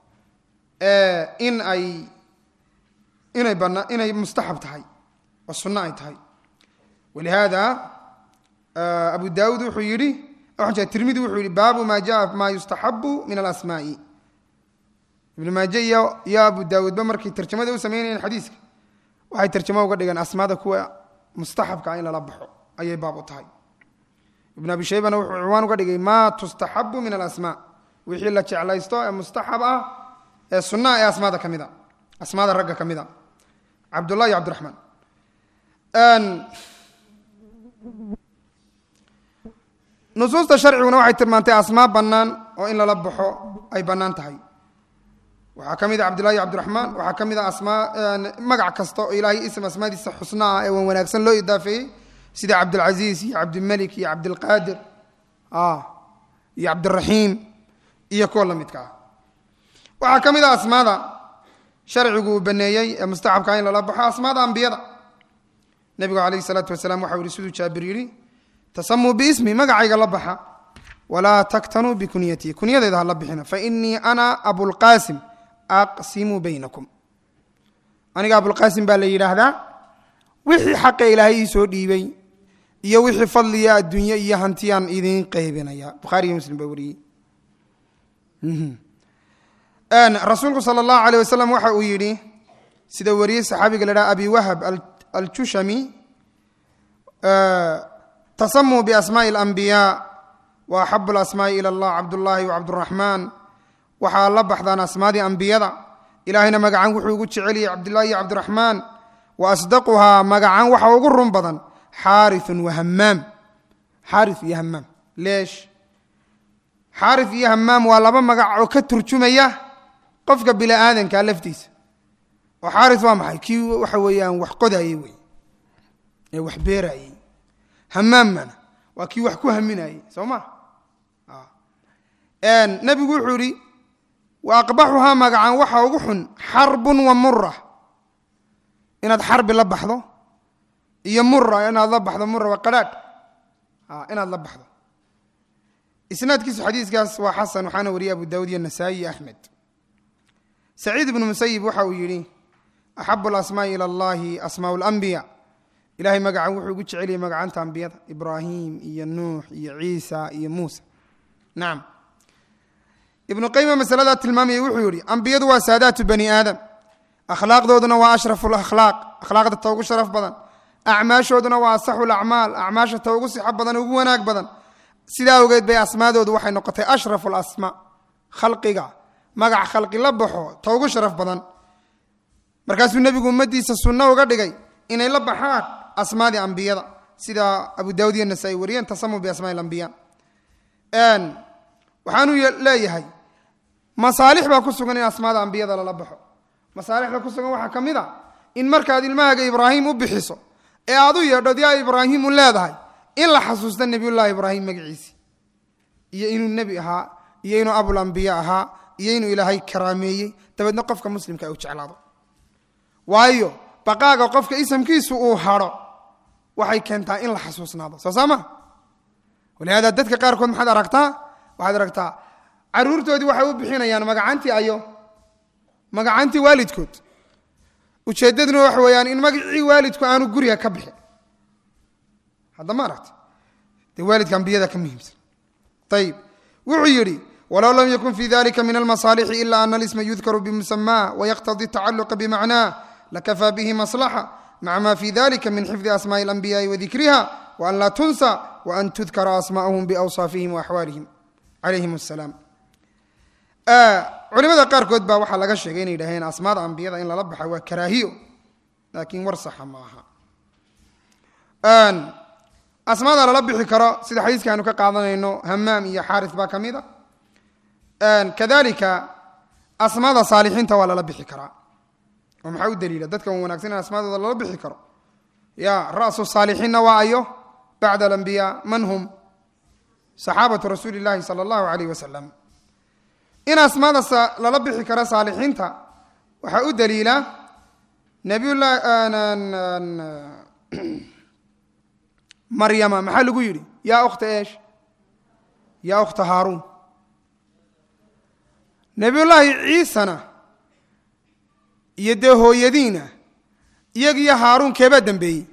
in ay inay bana inay mustaxab tahay oo sunno ay tahay walihaada abu daawuud wuxuu yidhi tirmidi wuxuu yihi baabu ma jaa ma yustaxabu min alasmaa'i ibnu maaje iyo iyo abu daawuudba markay tarjamada u samaynayeen xadiiska waxay tarjamo uga dhigeen asmaada kuwa mustaxabka in lala baxo ayay baab u tahay ibnu abi shaybana wuxuu ciwaan uga dhigay ma tustaxabu min alasmaa wixii la jeclaysto ee mustaxab ah ee sunnaha ee asmaada ka mid a asmaada ragga ka mid a cabdullah iyo cabdiraxmaan nusuusta sharciguna waxay tilmaantay asmaa bannaan oo in lala baxo ay bannaan tahay waxaa ka mid a cabdullahi iyo cabdiraxmaan waxaa ka mid a asmaa magac kasta oo ilaahay ism asmaadiisa xusna ah ee wan wanaagsan loo idaafeeyey sida cabdilcaziiz iyo cabdilmelik iyo cabdilqaadir iyo cabdiraxiim iyo kuwa la midka ah waxaa ka mid a asmaada sharcigu uu baneeyey ee mustaxabka in lala baxo asmaada ambiyada nebigu calayhi salaatu wasalaam waxau yihi siduu jaabir yidhi tasamuu biismi magacayga la baxa walaa taktanuu bikunyatii kunyadayda ha la bixina fainii ana abulqaasim aqsimu baynakum aniga abulqaasim baa la yidhaahdaa wixii xaqa ilaahay ii soo dhiibay iyo wixii fadliya adduunye iyo hantiyaan idiin qaybinaya bukhaari iyo muslim baa wariyey rasuulku sal اllahu alيyh wasalam waxa uu yidhi sida wariyey saxaabiga la dhaha abi wahab aljushami tasamuu biasmaءi اlanbiyaa wa axabu اlasmaaءi ilى اllah cabdullahi wacabduraxmaan waxaa la baxdaan asmaadii ambiyada ilaahayna magacan wuxuu ugu jeceliyey cabdullahi iyo cabdiraxmaan wa asdaquhaa magacan waxa ugu run badan xaariثu wahamaam xaari iyo hamaam leesh xaari iyo hamaam waa laba magac oo ka turjumaya qofka bini aadanka laftiisa oo xaari waa maxay kii waxa weeyaan wax qodayey wey ee wax beerayey hamaamana waa kii wax ku haminayey soo ma nebigu wuxuu ihi wa aqbaxuhaa magacan waxa ugu xun xarbun wa mura inaad xarbi la baxdo iyo mura inaad la baxdo mura waa qadhaadh inaad la baxdo isnaadkiisu xadiiskaas waa xasan waxaana wariyay abu daawud iyo nasaa'i iyo axmed saciid ibnu musayib waxa uu yidhi axabu alasmaa'i ila allahi asmaau اlanbiya ilahay magacan wuxuu ugu jeceliyey magacanta ambiyada ibraahim iyo nuux iyo ciisa iyo muusa nacam ibnu qayima masaladaa tilmaamayay wuxuu yihi ambiyadu waa saadaatu bani aadam akhlaaqdooduna waa ashrafu lakhlaaq akhlaaqda ta ugu sharaf badan acmaashooduna waa asaxu lacmaal acmaasha ta ugu sixo badan ugu wanaag badan sidaa awgeed bay asmaadoodu waxay noqotay ashrafu alasmaa khalqiga magac khalqi la baxo ta ugu sharaf badan markaasuu nebigu ummaddiisa sunno uga dhigay inay la baxaan asmaadii ambiyada sida abu daawud iyo nasaa-i wariyeen tasamu biasmaai alambiya waxaanuu leeyahay masaalix baa ku sugan in asmaada ambiyada lala baxo masaalixda ku sugan waxaa ka mid a in markaad ilmahaaga ibraahim u bixiso ee aad u yeedhood yaa ibraahimu leedahay in la xasuusta nebiyullaahi ibraahim magaciisi iyo inuu nebi ahaa iyo inuu abulambiya ahaa iyo inuu ilaahay karaameeyey dabeedna qofka muslimka u jeclaado waayo baqaaga qofka isamkiisu uu hadho waxay keentaa in la xasuusnaado soo saa ma walihaada dadka qaarkood maxaad aragtaa waxaad aragtaa caruurtoodii waxay u bixinayaan magacantii ayo magacantii waalidkood ujeeddaduna waxa weeyaan in magacii waalidku aanu guriga ka bixin hadda ma aragta dee waalidka ambiyada ka muhiimsan ayib wuxuu yidhi walow lam yakun fi dalika min almasaalixi ila ana alisma yudkaru bimusamaa wayaqtadi tacaluqa bimacnaa lakafaa bihi maslaxa maca ma fi dalika min xifdi asmaai alanbiyaai wadikriha waan laa tunsa waan tudkara asmaa'uhum biawsaafihim waaxwaalihim calayhim asalaam culimada qaarkood baa waxaa laga sheegay inay yidhaaheen asmaada ambiyada in lala baxa waa karaahiyo laakiin war saxa ma aha asmaada lala bixi karo sida xadiiska aynu ka qaadanayno hamaam iyo xaaris baa ka mid a kadalika asmaada saalixiinta waa lala bixi karaa oo maxaa u daliila dadka wanaagsan in asmaadooda lala bixi karo ya ra'su saalixiinna waa ayo bacda alambiyaa man hum saxaabatu rasuuli llahi sala allahu alayh wasalam in asmaada lala bixi karo saalixiinta waxaa u daliila nabiyullahi maryama maxaa lagu yidhi yaa ukhta eesh yaa ukhta haaruun nebiyullaahi ciisana iyo dee hooyadiina iyagiyo haaruun keebaa dembeeyey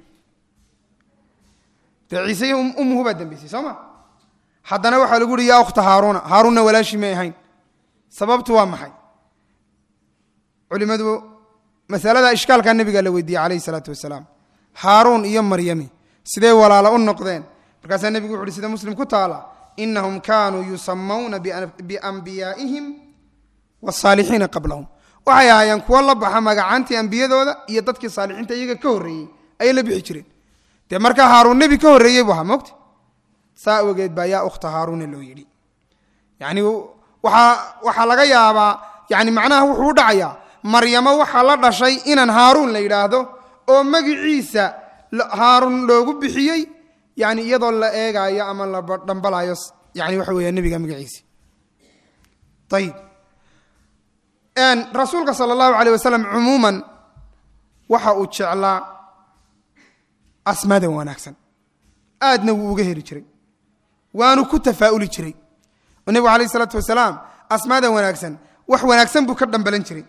dee ciise iyo ummuhu baa dembeysay soo ma haddana waxaa lagu yihi yaa ukhta haaruuna haaruunna walaashii may ahayn sababtu waa maxay culimadu masalada ishkaalkaa nebigaa la weydiiyey calayhi isalaatu wasalaam haaruun iyo maryami sidee walaalo u noqdeen markaasaa nebigu wuxu uhi sida muslim ku taala inahum kaanuu yusamawna biambiyaa'ihim wasaalixiina qablahum waxay ahaayeen kuwo la baxa magacaantii ambiyadooda iyo dadkii saalixiinta iyaga ka horreeyey ayay la bixi jireen dee markaa haaruun nebi ka horreeyey bu ahaa mogta saa awgeed baa yaa ukhta haaruuna loo yidhi yani waaa waxaa laga yaabaa yani macnaha wuxuu u dhacayaa maryamo waxaa la dhashay inaan haaruun la yidhaahdo oo magiciisa haarun loogu bixiyey yani iyadoo la eegaayo ama la dhambalayo yani waxa weya nebiga magaciisi ayib rasuulka sala allahu alayh wasalam cumuuman waxa uu jeclaa asmaadan wanaagsan aadna wuu uga heli jiray waanu ku tafaa'uli jiray oo nebigu alayh isalaatu wasalaam asmaadan wanaagsan wax wanaagsan buu ka dhambalan jiray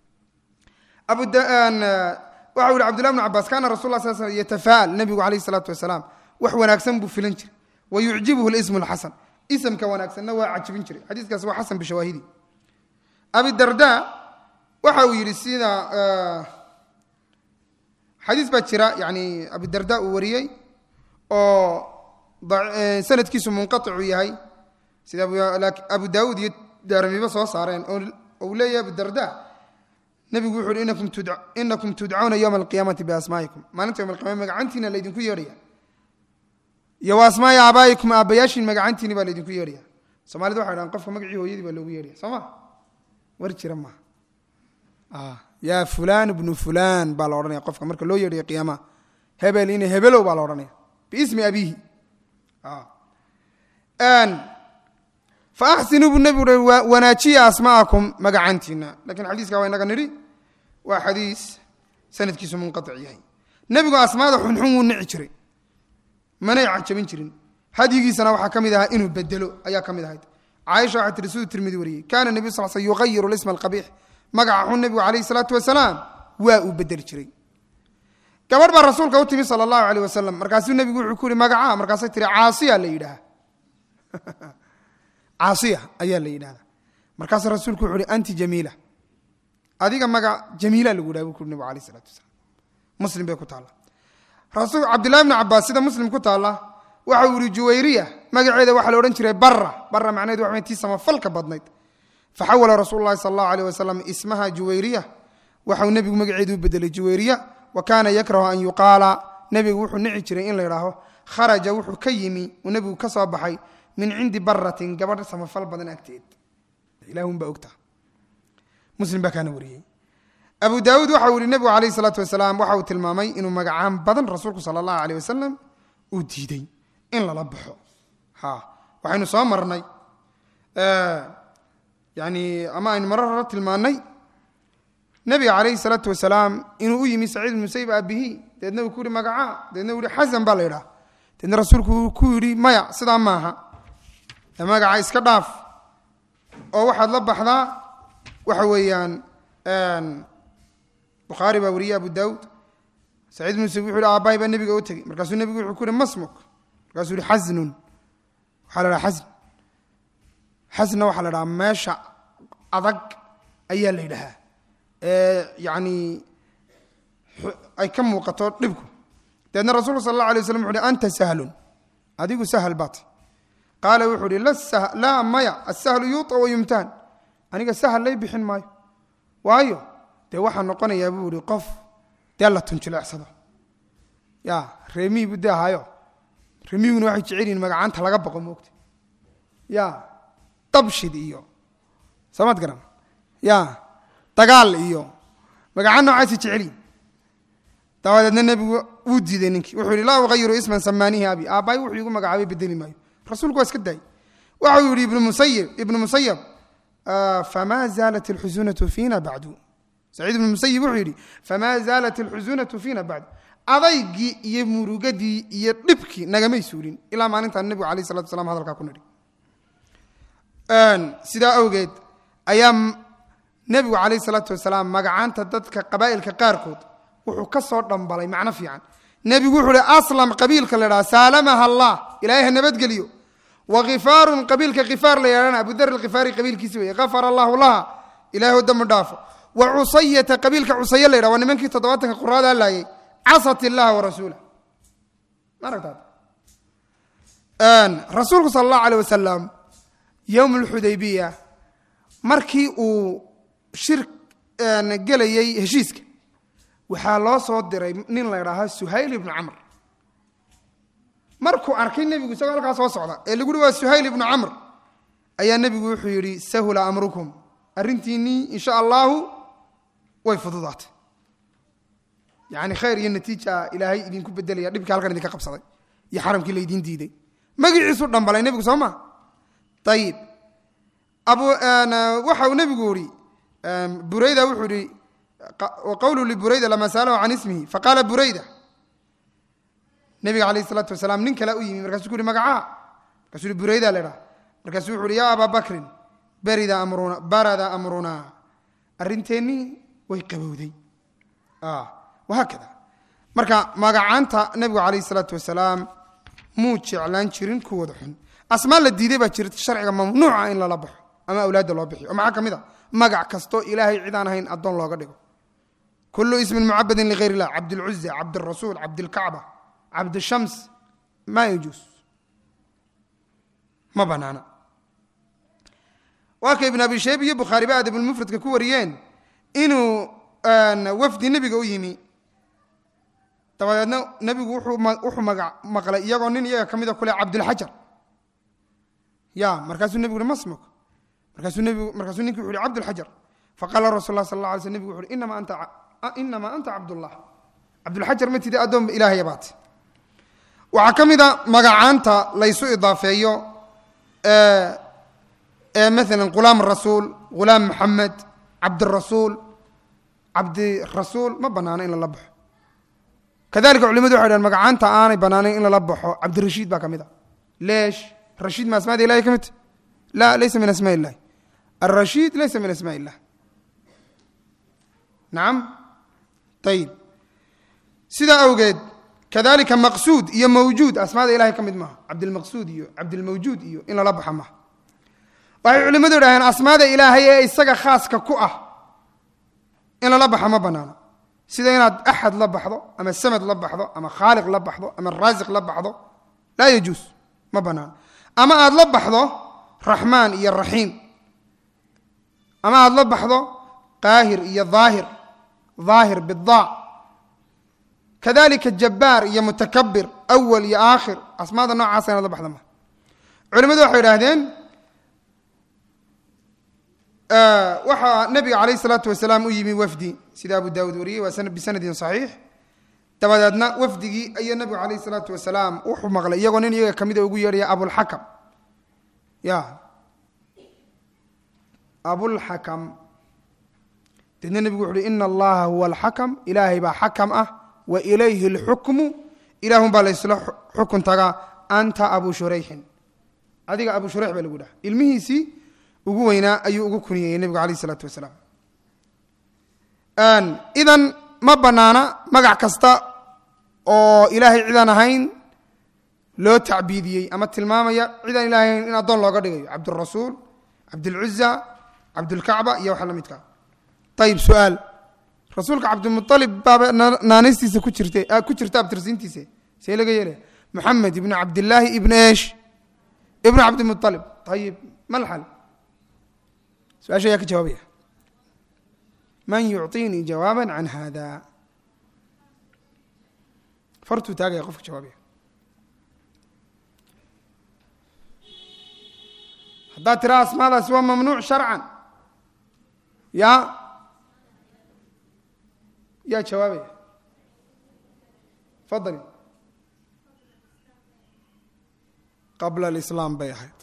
waxa u yihi cbdullah bn cabaas kana rasul la sl sl yatafaal nebigu alayh isalaatu wasalaam wax wanaagsan buu filan jiray wa yucjibuhu lismu lxasan isamka wanaagsanna waa cajibin jiray xadiiskaas waa xasan bishawaahidi abidarda waxa uu yidhi sida xadiis baa jira yani abidarda uu wariyey oo sanadkiisu munqaicu yahay sida abu daawuud iyo daaramiba soo saareen oo uu leeyahay abidarda nebigu wuxu uhi inakum tudcauna yowma alqiyaamati biasmaa'ikum maalinta yom alqiyama magacantiina laydinku yeedhaya iyo wa asmaai aabaa'ikum aabbayaashiin magacantiini baa laydinku yeedhaya soomaalida waxay dhahan qofka magacii hooyadii baa loogu yeedhaya soo ma war jira maaha yaa fulaan ibnu fulaan baa la odhanaya qofka marka loo yeedhayo qiyaamaha hebel ina hebelow baa la odhanaya biismi abiihi fa axsinuu buu nebigu ui wanaajiya asma'akum magacantiina lakiin xadiiska waa inaga nidhi waa xadiis sanadkiisu munqaic yahay nebigu asmaada xunxun wuu nici jiray manay cajabin jirin hadyigiisana waxaa ka mid ahaa inuu bedelo ayaa ka mid ahayd caaisha waxaa tiri siduu tirmidi wariyey kaana nebiyu sal sl yuqayiru lisma alqabiix magaca xun nebigu calayhi salaatu wasalaam waa uu bedeli jiray gabadh baa rasuulka u timi sala allahu aleyh wasalam markaasuu nebigu wuxuu ku yihi magacaa markaasay tiri caasiya la yidhaha caasiya ayaa la yidhahda markaasuu rasuulku wuxu uhi anti jamiila adiga magac jamiila lagu yidhaha buu ku nebigu alayh isalatu wasalaam muslim bay ku taalla rasul cabdillahi bni cabaas sida muslim ku taalla waxa uu yihi juwayriya magaceeda waxaa la odhan jiray bara bara macnaheed waxa tii samafalka badnayd faxawala rasuulu llahi sala allahu aleyh wasalam ismaha juwayriya waxau nebigu magaceedu u bedelay juwayriya wa kaana yakrahu an yuqaala nebigu wuxuu nici jiray in la yidhaaho kharaja wuxuu ka yimi uu nebigu ka soo baxay min cindi baratin gabadh samafal badan agteed ilahunbaa ogta muslim baa kaana wariyey abu daawuud waxa uu yihi nebigu alayh isalaatu wasalaam waxa uu tilmaamay inuu magacaan badan rasuulku sala allahu aleyh wasalam uu diiday in lala baxo ha waxaynu soo marnay yani ama aynu marar hore tilmaannay nebiga calayhi salaatu wasalaam inuu u yimi saciid musayib aabihii deedna uu ku yihi magacaa deedna uu yihi xasan baa la yidhaha deedna rasuulku uu ku yidhi maya sidaa maaha magaca iska dhaaf oo waxaad la baxdaa waxa weeyaan bukhaari baa wariyey abu daawud saciid muuse wuxu hi aabbahay baa nebiga u tegey markaasuu nebigu wuxuu ku yihi masmuk markaasuu yihi xasnun waxaa la dhaha xasn xasna waxaa la dhahaa meesha adag ayaa la yidhahaa ee yacni ay ka muuqato dhibku dabeedna rasulku sal allah alay waslam wuxu uhi anta sahlun adigu sahal baat qaala wuxuu uhi laa maya asahlu yuuطa wa yumtahan aniga sahal lay bixin maayo waayo dee waxaa noqonayaa buu ihi qof dee la tunjileecsado ya reemihii buu dee ahaayo reemihiguna waxay jecel yihin magacaanta laga baqo moogta ya dabshid iyo samaad garan ya dagaal iyo magacaan noocaasi jecelyihin dabadeedna nebigu wuu diiday ninkii wuxuu yihi laa uhayiru isman samaanihi abi aabbaay wuxuu igu magacaabay bedeli maayo rasuulku waa iska daayey waxau yihi ibnu musayib ibnu musayab famaa zaalat alxusunatu fiina bacdu saciid ibnu musayib wuxuu yidhi famaa zaalat alxusunatu fiina bacdu adaygii iyo murugadii iyo dhibkii nagamay suulin ilaa maalintaan nebigu alayh salatu wasalaam hadalkaa ku nidhi sidaa awgeed ayaa nebigu calayh salaatu wasalaam magacaanta dadka qabaa'ilka qaarkood wuxuu ka soo dhambalay macno fiican nebigu wuxuu uhi aslam qabiilka la idhaha saalamaha allah ilaahay ha nabadgeliyo wa khifaarun qabiilka khifaar la yidhahana abudar alkhifaari qabiilkiisi weye gafara allahu laha ilahay u dambi dhaafo wa cusayata qabiilka cusaye la yidhaha waa nimankii toddobaatanka quraada laayay casat illaha wa rasuulah ma aragtaad rasuulku sala allahu aleyh wasalam yowm alxudaybiya markii uu shir gelayey heshiiska waxaa loo soo diray nin la ydhaaha suhayl ibnu camr markuu arkay nebigu isagoo halkaa soo socda ee lagu uhi waa suhayl ibnu camr ayaa nebigu wuxuu yidhi sahula amrukum arrintiinnii insha allahu way fududaatay yacni khayr iyo natiija ilaahay idinku bedelaya dhibkii halkan idinka qabsaday iyo xaramkii laydiin diiday magiciisu dhambalay nebigu soo ma ayib abu waxa uu nebigu yihi burayda wuxuu yihi qawlu liburayda lama saalahu can ismihi faqaala burayda nebiga alayh isalaatu wasalaam nin kale u yimi markaasuu ku uhi magacaa markasuu uhi burayda la dhaha markaasuu wuxu uhi yaa abaa bakrin barida amruna barada amrunaa arrinteennii way qabowday wahaakada marka magacaanta nebigu calayh isalaatu wasalaam muu jeclaan jirin kuwooda xun asmaa la diiday baa jirta sharciga mamnuuca in lala baxo ama awlaadda loo bixiyo oo maxaa ka mid a magac kastoo ilaahay cidaan ahayn addoon looga dhigo kullu ismin mucabadin ligayr illah cabdilcuza cabdirasuul cabdilkacba cabdishams maa yajuus ma banaana waa ka ibn abi shayb iyo bukhaariba adabulmufradka ku wariyeen inuu wafdi nebiga u yimi dabadeedna nebigu wuxuu maga maqlay iyagoo nin iyaga ka mida kule cabdulxajar ya markaasuu nebigu uhi masmuk markaasuu nebigu markaasuu ninki wuxu uhi cabdulxajar faqaala rasul lah sal la alay sl nebigu wuxu uhi inama anta inamaa anta cabdullah cabdulxajar ma tidi addoon ilaahaya baate waxaa ka mid a magacaanta laysu idaafeeyo ee maalan ghulaam rasuul ghulaam maxamed cabdirasuul cabdirasuul ma banaano in lala baxo kadalika culimadu waxay dhahen magacaanta aanay banaanayn in lala baxo cabdirashiid baa ka mid a leesh rashiid ma asmaada ilahi ka midta la laysa min asmaa illahi alrashiid laysa min asmaa illah nacam ayib sidaa awgeed kadalika maqsuud iyo mawjuud asmaada ilahay ka mid maaha cabdilmaqsuud iyo cabdilmawjuud iyo in lala baxa maaha waxay culimmadu idhaaheen asmaada ilaahay ee isaga khaaska ku ah in lala baxa ma banaano sida inaad axad la baxdo ama samad la baxdo ama khaaliq la baxdo ama raasiq la baxdo laa yajuus ma banaano ama aad la baxdo raxmaan iyo raxiim ama aad la baxdo qaahir iyo daahir daahir bidaa kadalika jabbaar iyo mutakabir awal iyo aakhir asmaada noocaasa inaad la baxda ma culimadu waxay idhaahdeen waxaa nabiga calayh isalaatu wasalaam u yimi wafdi sida abu daawud wariyey waa bisanadin saxiix dabadeedna wafdigii ayaa nabigu calayh isalaatu wasalaam wuxuu maqlay iyagoo nin iyaga kamida ugu yeedhaya abulxakam ya abulxakam deedna nebigu wuxu uhi ina allaha huwa alxakam ilaahay baa xakam ah wa ilayhi alxukmu ilaahun baa laysla xukun tagaa anta abu shurayxin adiga abu shurayx baa lagu dhaha ilmihiisii ugu weynaa ayuu ugu kuniyeyey nebigu alayh isalaatu wasalaam idan ma banaana magac kasta oo ilaahay cidaan ahayn loo tacbiidiyey ama tilmaamaya cidaan ilahay ahayn in addoon looga dhigayo cabdurasuul cabdulcuza cabdulkacba iyo waxa la midka ayib su-aal rasuulka cabdimualib baaba naanaystiisa ku jirta ku jirta abtirsiintiisa see laga yeelaya moxamed ibnu cabdillaahi ibn esh ibnu cabdimualib ayib ma lxal su-aasha ayaa ka jawaabaya man yucطinii jawaaba can hada fartuu taagaya qofka jawaabaya haddaad tiraa asmaadaasi waa mamnuuc sharcan ya yaa jawaabaya fadali qabla alislaam bay ahayd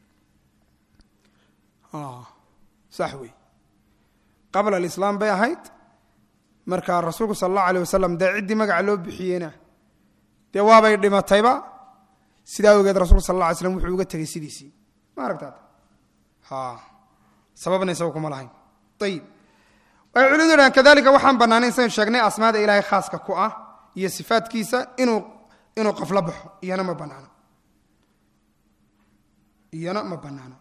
sax wey qabla alislaam bay ahayd marka rasuulku sala allahu alayh wasalam dee ciddii magaca loo bixiyeyna dee waabay dhimatayba sidaa awgeed rasulku sal alla alay slam wuxuu uga tegey sidiisii ma aragtaad ha sababna isaga kuma lahayn ayib waxay culimadu dhahan kadalika waxaan bannaanayn saynu sheegnay asmaada ilaahay khaaska ku ah iyo sifaadkiisa inuu inuu qof la baxo iyana ma bannaano iyana ma bannaano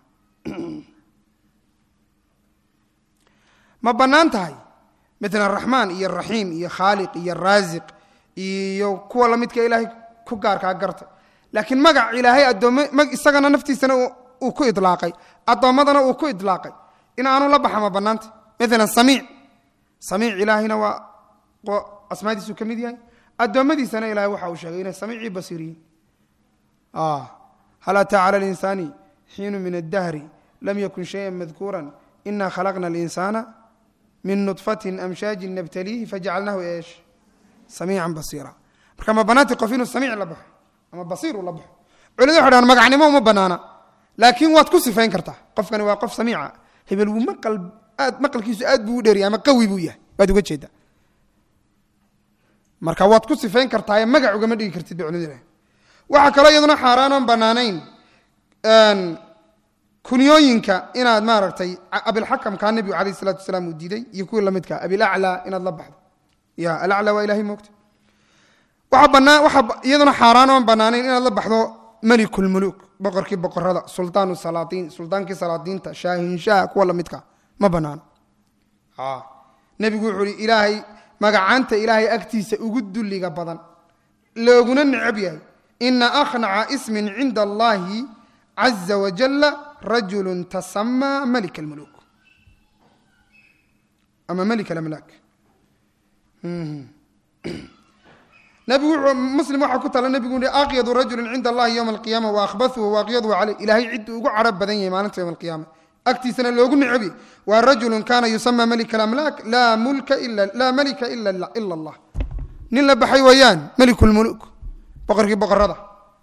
ma bannaan tahay mala raxmaan iyo raxiim iyo khaaliq iyo raasiq iyo kuwa lamidka ilaahay ku gaarkaa garta laakiin magac ilaahay addoome isagana naftiisana uu ku idlaaqay addoommadana uu ku idlaaqay in aanu la baxa ma bannaanta mala samiic samiic ilaahayna waa asmaadiisuu ka mid yahay addoommadiisana ilahay waxa uu sheegay inay samiicii basiiriyiin hal ataa cala linsaani xiinu min addahri lam yakun shayan madkuura ina khalaqna alinsaana min nudfatin amshaajin nabtaliihi fajacalnahu eesh samiican basiira marka ma banaanti qof inuu samiic la baxo ama basiir uu la baxo culimadu waxay dhahan magacnimo uma banaana laakiin waad ku sifayn kartaa qofkani waa qof samiica hebel wuu maqal aad maqalkiisu aad buu u dheeriya ama qawi buu yahay waad uga jeedaa marka waad ku sifayn kartaa magac ugama dhigi kartid bay culimadu dhahan waxaa kaloo iyaduna xaaraan oon banaanayn kunyooyinka inaad maaragtay abilxakamkaa nebigu alayh isalaatu wasalaam uu diiday iyo kuwii lamidka abilaclaa inaad la baxdo ya alaclaa waa ilahay moogta waxaa banaa waxaa iyaduna xaaraan oon banaanayn inaad la baxdo melikulmuluk boqorkii boqorada sultaanu salaatiin sultaankii salaadiinta shaahinshaha kuwa lamidka ma banaano nebigu wuxuu uhi ilaahay magacaanta ilaahay agtiisa ugu dulliga badan looguna necab yahay ina akhnaca ismin cinda allahi caza wajala rajulu tasamaa malik almuluk ama malik alamlaak nabigu muslim waxaa ku tala nebigu i aqyadu rajulin cinda allahi yowma alqiyaama waahbathuhu waaqyaduhu caleyh ilaahay cidduu ugu cadho badan yahay maalinta yowma alqiyaama agtiisana loogu necabi waa rajulun kana yusama malik alamlaak laa mulka ila laa malika ila ila allah nin la baxay weeyaan malik lmuluk boqorkii boqorada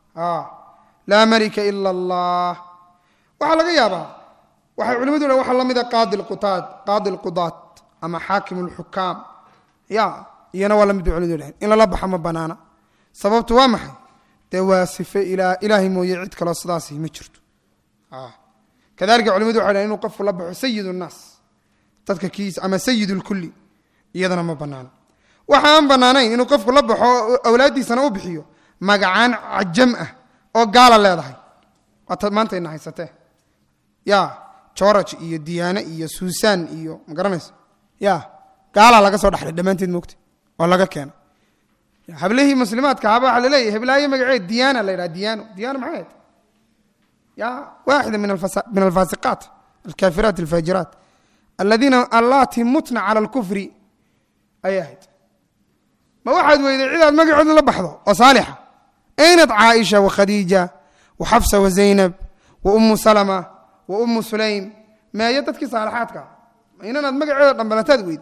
laa malika ila allah waxaa laga yaabaa waxay culimadu dhan waxaa la mida qaadi lqutaad qaadi lqudaat ama xaakim lxukaam ya iyana waa lamid bay culimadu dhahen in lala baxa ma banaana sababtu waa maxay dee waa sife ilaahay mooye cid kaloo sidaasi ma jirto kadalika culimadu waxay dhahen inuu qofku la baxo sayid nnaas dadka kiisa ama sayid lkulli iyadana ma banaana waxa aan banaanayn inuu qofku la baxo awlaaddiisana u bixiyo magacaan cajam ah oo gaala leedahay waata maantayna haysatee ya joraj iyo diyaane iyo suusan iyo ma garanayso ya gaalaa laga soo dhaxlay dhammaanteed moogta oo laga keena hablihii muslimaadka haba waxaa laleeyahy heblaayo magaceed diyaana la yidhaha diyaano diyaano maxay ahayd ya waaxida min alfaasiqaat alkaafiraat alfaajiraat aladiina allaati mutna cala alkufri ayay ahayd ma waxaad weyday cidaad magacooda la baxdo oo saalixa aynad caaisha wakhadiija waxafsa wazaynab wa ummu salama wa ummu sulaym meeyo dadkii saalixaadka ma inanaad magaceeda dhambalataad weyd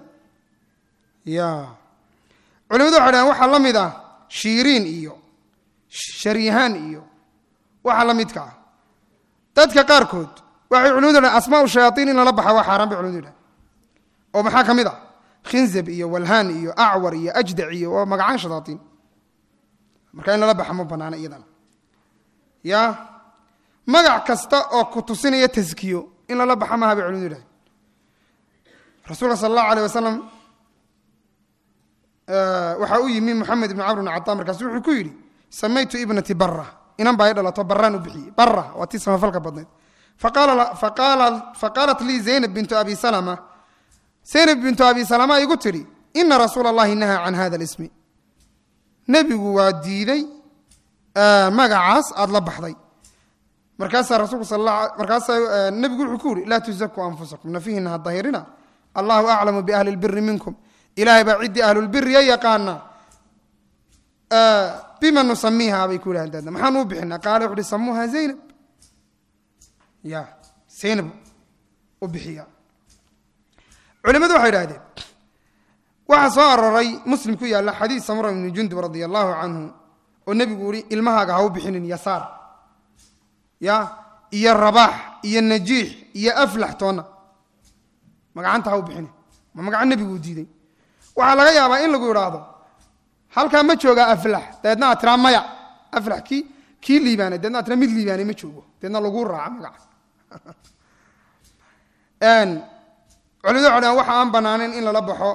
ya culimadu waxay dhahan waxaa la mid ah shiiriin iyo sharyahaan iyo waxa la midka ah dadka qaarkood waxay culimadu dhahan asmaau shayaaiin in lala baxa waa xaaraan bay culimadu dhahan oo maxaa ka mid ah khinzab iyo walhaan iyo acwar iyo ajdac iyo waa magacaan shayaatiin marka in lala baxa ma banaana iyadana ya magac kasta oo ku tusinaya taskiyo in lala baxa maaha bay culimadu dhahan rasuulka sala allahu alayh wasalam waxaa u yimi moxamed ibn camr bn cataa markaasu wuxuu ku yidhi samaytu ibnati bara inan baa i dhalato baraan u bixiyey bara waa tii samafalka badnayd faqaalat lii zaynab bintu abi salama zaynab bintu abi salama igu tidhi ina rasuula allahi nahaa can hada lismi nebigu waa diiday magacaas aada la baxday markaasaa rasuulku sal markaasaa nebigu wuxuu ku yihi laa tuzakuu anfusakum nafihina ha dahirina allahu aclamu biahli lbiri minkum ilaahay baa ciddii ahlulbiriya yaqaana bima nusamiiha bay ku yidhahan daadna maxaan uu bixinaa qaala wuxu uhi samuuha zaynab ya zaynab u bixiya culimadu waxay idhahdeen waxaa soo aroray muslim ku yaalla xadiis samura ibni jundub radia allahu canhu oo nebigu yihi ilmahaaga ha u bixinin yasaar ya iyo rabaax iyo najiix iyo aflax toonna magacanta ha u bixinin ma magaco nebiguu diiday waxaa laga yaabaa in lagu idhaahdo halkaa ma joogaa aflax dabeedna aad tiraa maya aflax kii kii liibaanay dabeedna ad tiraa mid liibaanay ma joogo dabeedna laguu raaca magaca culimadu waxay dhahan waxa aan banaanayn in lala baxo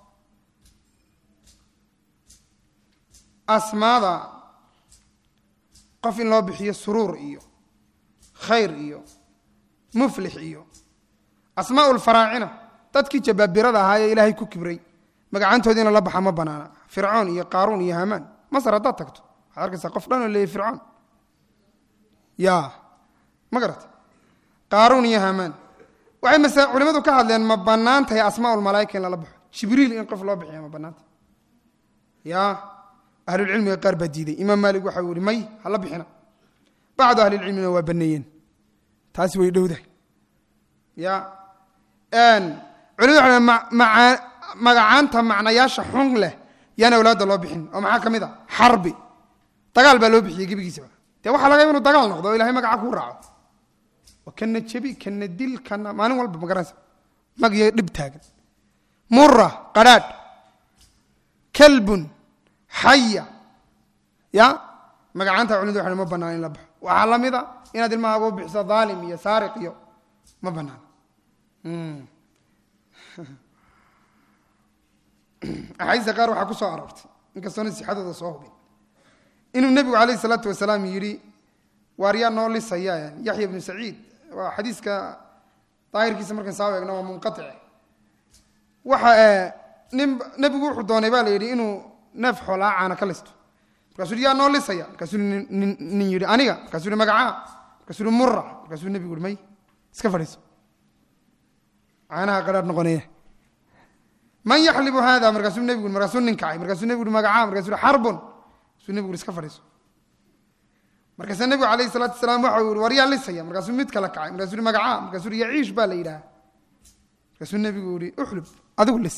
asmaada qof in loo bixiyo suruur iyo khayr iyo muflix iyo asmaa lfaraacina dadkii jabaabirada ahaa ee ilaahay ku kibray magacantoodi in lala baxa ma banaana fircoon iyo qaaruun iyo hamaan masar haddaad tagto waxaad arkaysaa qof dhan oo leeyay fircoon ya ma garata qaaruun iyo hamaan waxay mase culimadu ka hadleen ma bannaan tahay asmaa lmalaaika in lala baxo jibriil in qof loo bixiya ma bannaanta ya ahlulcilmiga qaar baa diiday imaam maalik waxa yihi may hala bixina bacdu ahlilcilmina waa baneeyeen taasi way dhowdahay ya culimadu waxa magacaanta macnayaasha xun leh yaan awlaadda loo bixin oo maxaa ka mid a xarbi dagaal baa loo bixiyey gebigiisaba dee waxaa laga yaba inu dagaal noqdo o ilahay magaca kuu raaco kana jebi kana dil kana maalin walba ma garanaysa magiyo dhib taagan mura qadhaadh kalbun xaya ya magacaanta culimadu waxay ma banaan in la baxo waxaa la mid a inaad ilmahaaga u bixiso dhaalim iyo saariq iyo ma banaan axaadiista qaar waxaa ku soo aroortay inkastoona sixadooda soo hubin inuu nebigu calayh isalaatu wasalaam yidhi waar yaa noo lisaya yaxya bnu saciid waa xadiiska daahirkiisa markaan saa eegno waa munqaice waxa nin nebigu wuxuu doonay baa la yidhi inuu neef xoolaa caana ka listo markaasuu yhi yaa noo lisaya markaasuu nin yidhi aniga markaasuu yhi magacaa markaasuu yhi mura markaasuu nebigu yhi may iska fadhiiso caanaha qadhaadh noqonaya man yaxlibu hada markaasuu nebigu markaasuu nin kacay markaasuu nebigu yhi magacaa markaasuu yhi xarbun markaasuu nebigu yhi iska fadhiiso markaasa nebigu alayh salaatu wasalaam waxa uu yihi war yaa lisaya markaasuu mid kale kacay markaasuu yihi magacaa markaasuu yihi yaciish baa la yidhaha markaasuu nebigu yihi uxlub adigu lis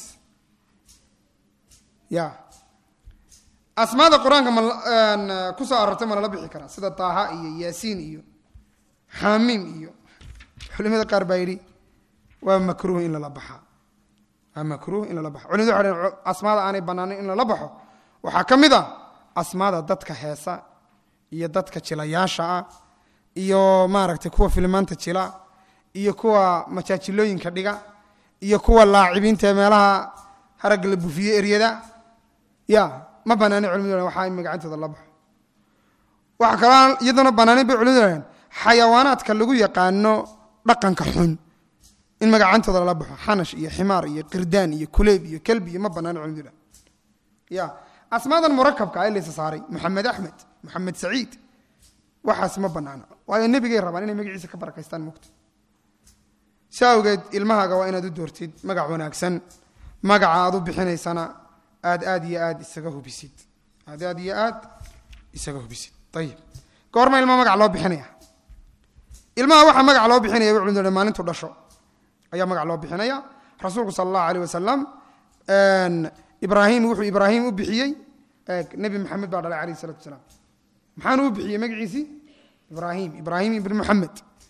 ya asmaada qur-aanka ma ku soo arortay ma lala bixi karaa sida taaha iyo yaasiin iyo xamiim iyo culimada qaar baa yidhi waa makruuh in lala baxaa waa makruuh in lala baxo culimadu waxay dhaheen asmaada aanay banaanayn in lala baxo waxaa ka mid a asmaada dadka heesa iyo dadka jilayaasha ah iyo maaragtay kuwa filmaanta jila iyo kuwa majaajilooyinka dhiga iyo kuwa laacibiinta ee meelaha haragga la bufiye eryada ya ma banaani culimadu waxaa in magacantooda la baxo waxa kaloo iyaduna banaanin bay culimadu dhaheen xayawaanaadka lagu yaqaano dhaqanka xun in magacantooda lala baxo xanash iyo ximaar iyo qirdaan iyo kuleyb iyo kelbi iyo ma banaani culimadu dhaheen ya asmaadan murakabka ee laysa saaray maxamed axmed maxamed saciid waxaas ma banaana waayo nebigay rabaan inay magaciisa ka barakaystaan mugta si awgeed ilmahaaga waa inaad u doortid magac wanaagsan magaca aad u bixinaysana aad aad iyo aad isaga hubisid aad aad iyo aad isaga hubisid ayib goorma ilma magac loo bixinaya ilmaha waxaa magac loo bixinaya bay culimadu maalintu dhasho ayaa magac loo bixinaya rasuulku sala allahu alayh wasalam ibraahim wuxuu ibraahim u bixiyey nebi maxamed baa dhalay alayh isalatu wasalaam maxaanu u bixiyey magaciisii ibraahim ibraahim ibn muxamed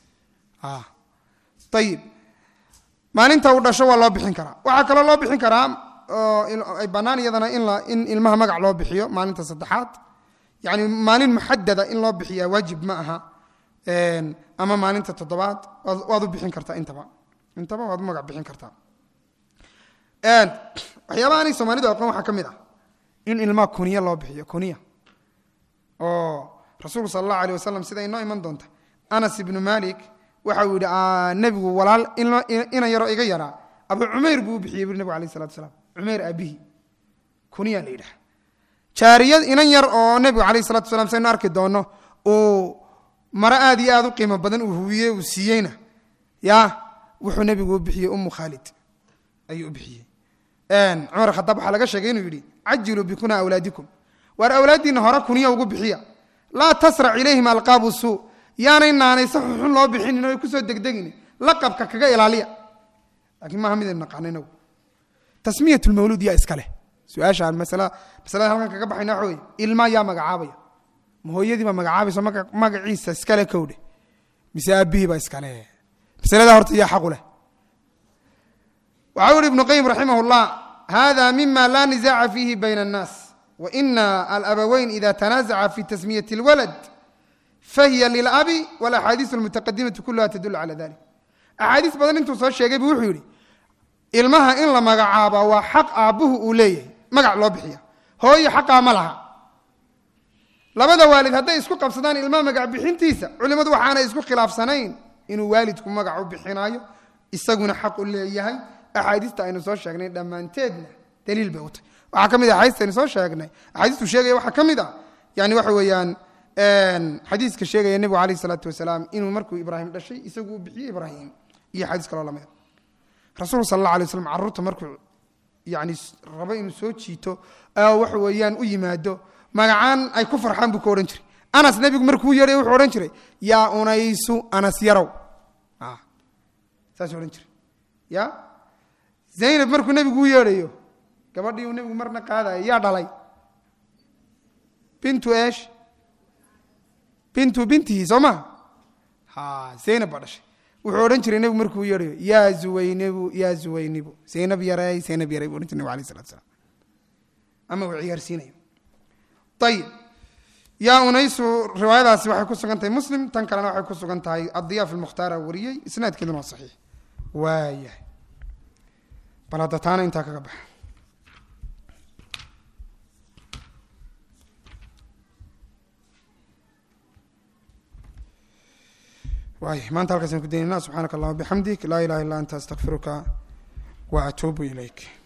ayib maalinta uu dhasho waa loo bixin karaa waxaa kaloo loo bixin karaa oo ay bannaan iyadana in in ilmaha magac loo bixiyo maalinta saddexaad yani maalin muxadada in loo bixiyaa waajib ma aha ama maalinta toddobaad waad u bixin kartaa intaba intaba waad u magac bixin kartaa waxyaabaha anay soomaalidu aqoon waxaa ka mid ah in ilmaha kuniya loo bixiyo kuniya oo rasuulku sala allahu aleyh wasalam sida inoo iman doonta anas ibnu malik waxa uu yidhi nebigu walaal ina yaroo iga yaraa abu cumayr buu u bixiyey buri nebigu alayh salatu salaam cumayr aabihi kuniya la yidhaha jaariyad inan yar oo nebigu alayh salatu salam saynu arki doono uu maro aad iyo aad u qiimo badan uu huwiyey uu siiyeyna ya wuxuu nebigu u bixiyey umu khaalid ayuu u bixiyey cumar khadaab waxaa laga sheegay inuu yidhi cajiluu bikuna awlaadikum waar awlaaddiinna hore kuniya ugu bixiya laa tasrac ilayhim alqaabu suu yaanay naanaysa xunxun loo bixinin o kusoo degdegin laqabka kaga ilaaliya laakiin maaha midaynu naqaano inagu tasmiyat lmawluud yaa iska leh su-aashaan masala masalada halkan kaga baxayna waxa weye ilmaa yaa magacaabaya ma hooyadii baa magacaabayso magaciisa iskale kowdhe mise aabihii baa iskale masalada horta yaa xaqu leh waxau ihi ibnu qayim raximah llah hada mima la nisaaca fiihi bayna الnaas waina alabaweyn ida tanaazaca fi tasmiyati اlwalad fahiya lilabi walaxaadiis almutaqadimatu kuluha tadul cala dalik axaadiis badan intuu soo sheegay buu wuxuu yidhi ilmaha in la magacaaba waa xaq aabbuhu uu leeyahay magac loo bixiya hooyo xaqaa ma laha labada waalid hadday isku qabsadaan ilmaha magac bixintiisa culimmadu waxaanay isku khilaafsanayn inuu waalidku magac u bixinaayo isaguna xaq u leeyahay axaadiista aynu soo sheegnay dhammaanteedna daliil bay u tahy waxaa ka mid a axaadiista aynu soo sheegnay axaadiistu sheegaya waxaa ka mid a yani waxa weeyaan xadiiska sheegaya nebigu alayh isalaatu wasalaam inuu markuu ibraahim dhashay isagu u bixiyey ibraahim iyo xadiis kaloo lamida rasuulku sal alla alay waslam carruurta markuu yani rabo inuu soo jiito waxa weeyaan u yimaado magacaan ay ku farxaan buu ka odhan jiray anas nebigu markuu yeedhay wuxuu odhan jiray yaa unaysu anas yarow saasuu odhan jiray ya zaynab markuu nebigu u yeedhayo gabadhii uu nebigu marna qaadayo yaa dhalay bintu esh bintu bintihi soo ma ha zaynab baa dhashay wuxuu odhan jiray nebigu markuu u yeedhayo yaa zuwaynibu yaa zuwaynibu zaynab yaray zaynab yaray buu odhan jiray nebig alayh salatu salaam ama uu ciyaarsiinayo ayib yaa unaysu riwaayadaasi waxay ku sugan tahay muslim tan kalena waxay ku sugan tahay addiyaaf almukhtaara wariyey isnaadkeeduna waa saxiix waayahay bal hadda taana intaa kaga baxa waay maanta halkaasaan ku daynayna subxaanaka allahuma bixamdik laa ilaha illa anta astaqfiruka wa atuubu ilayk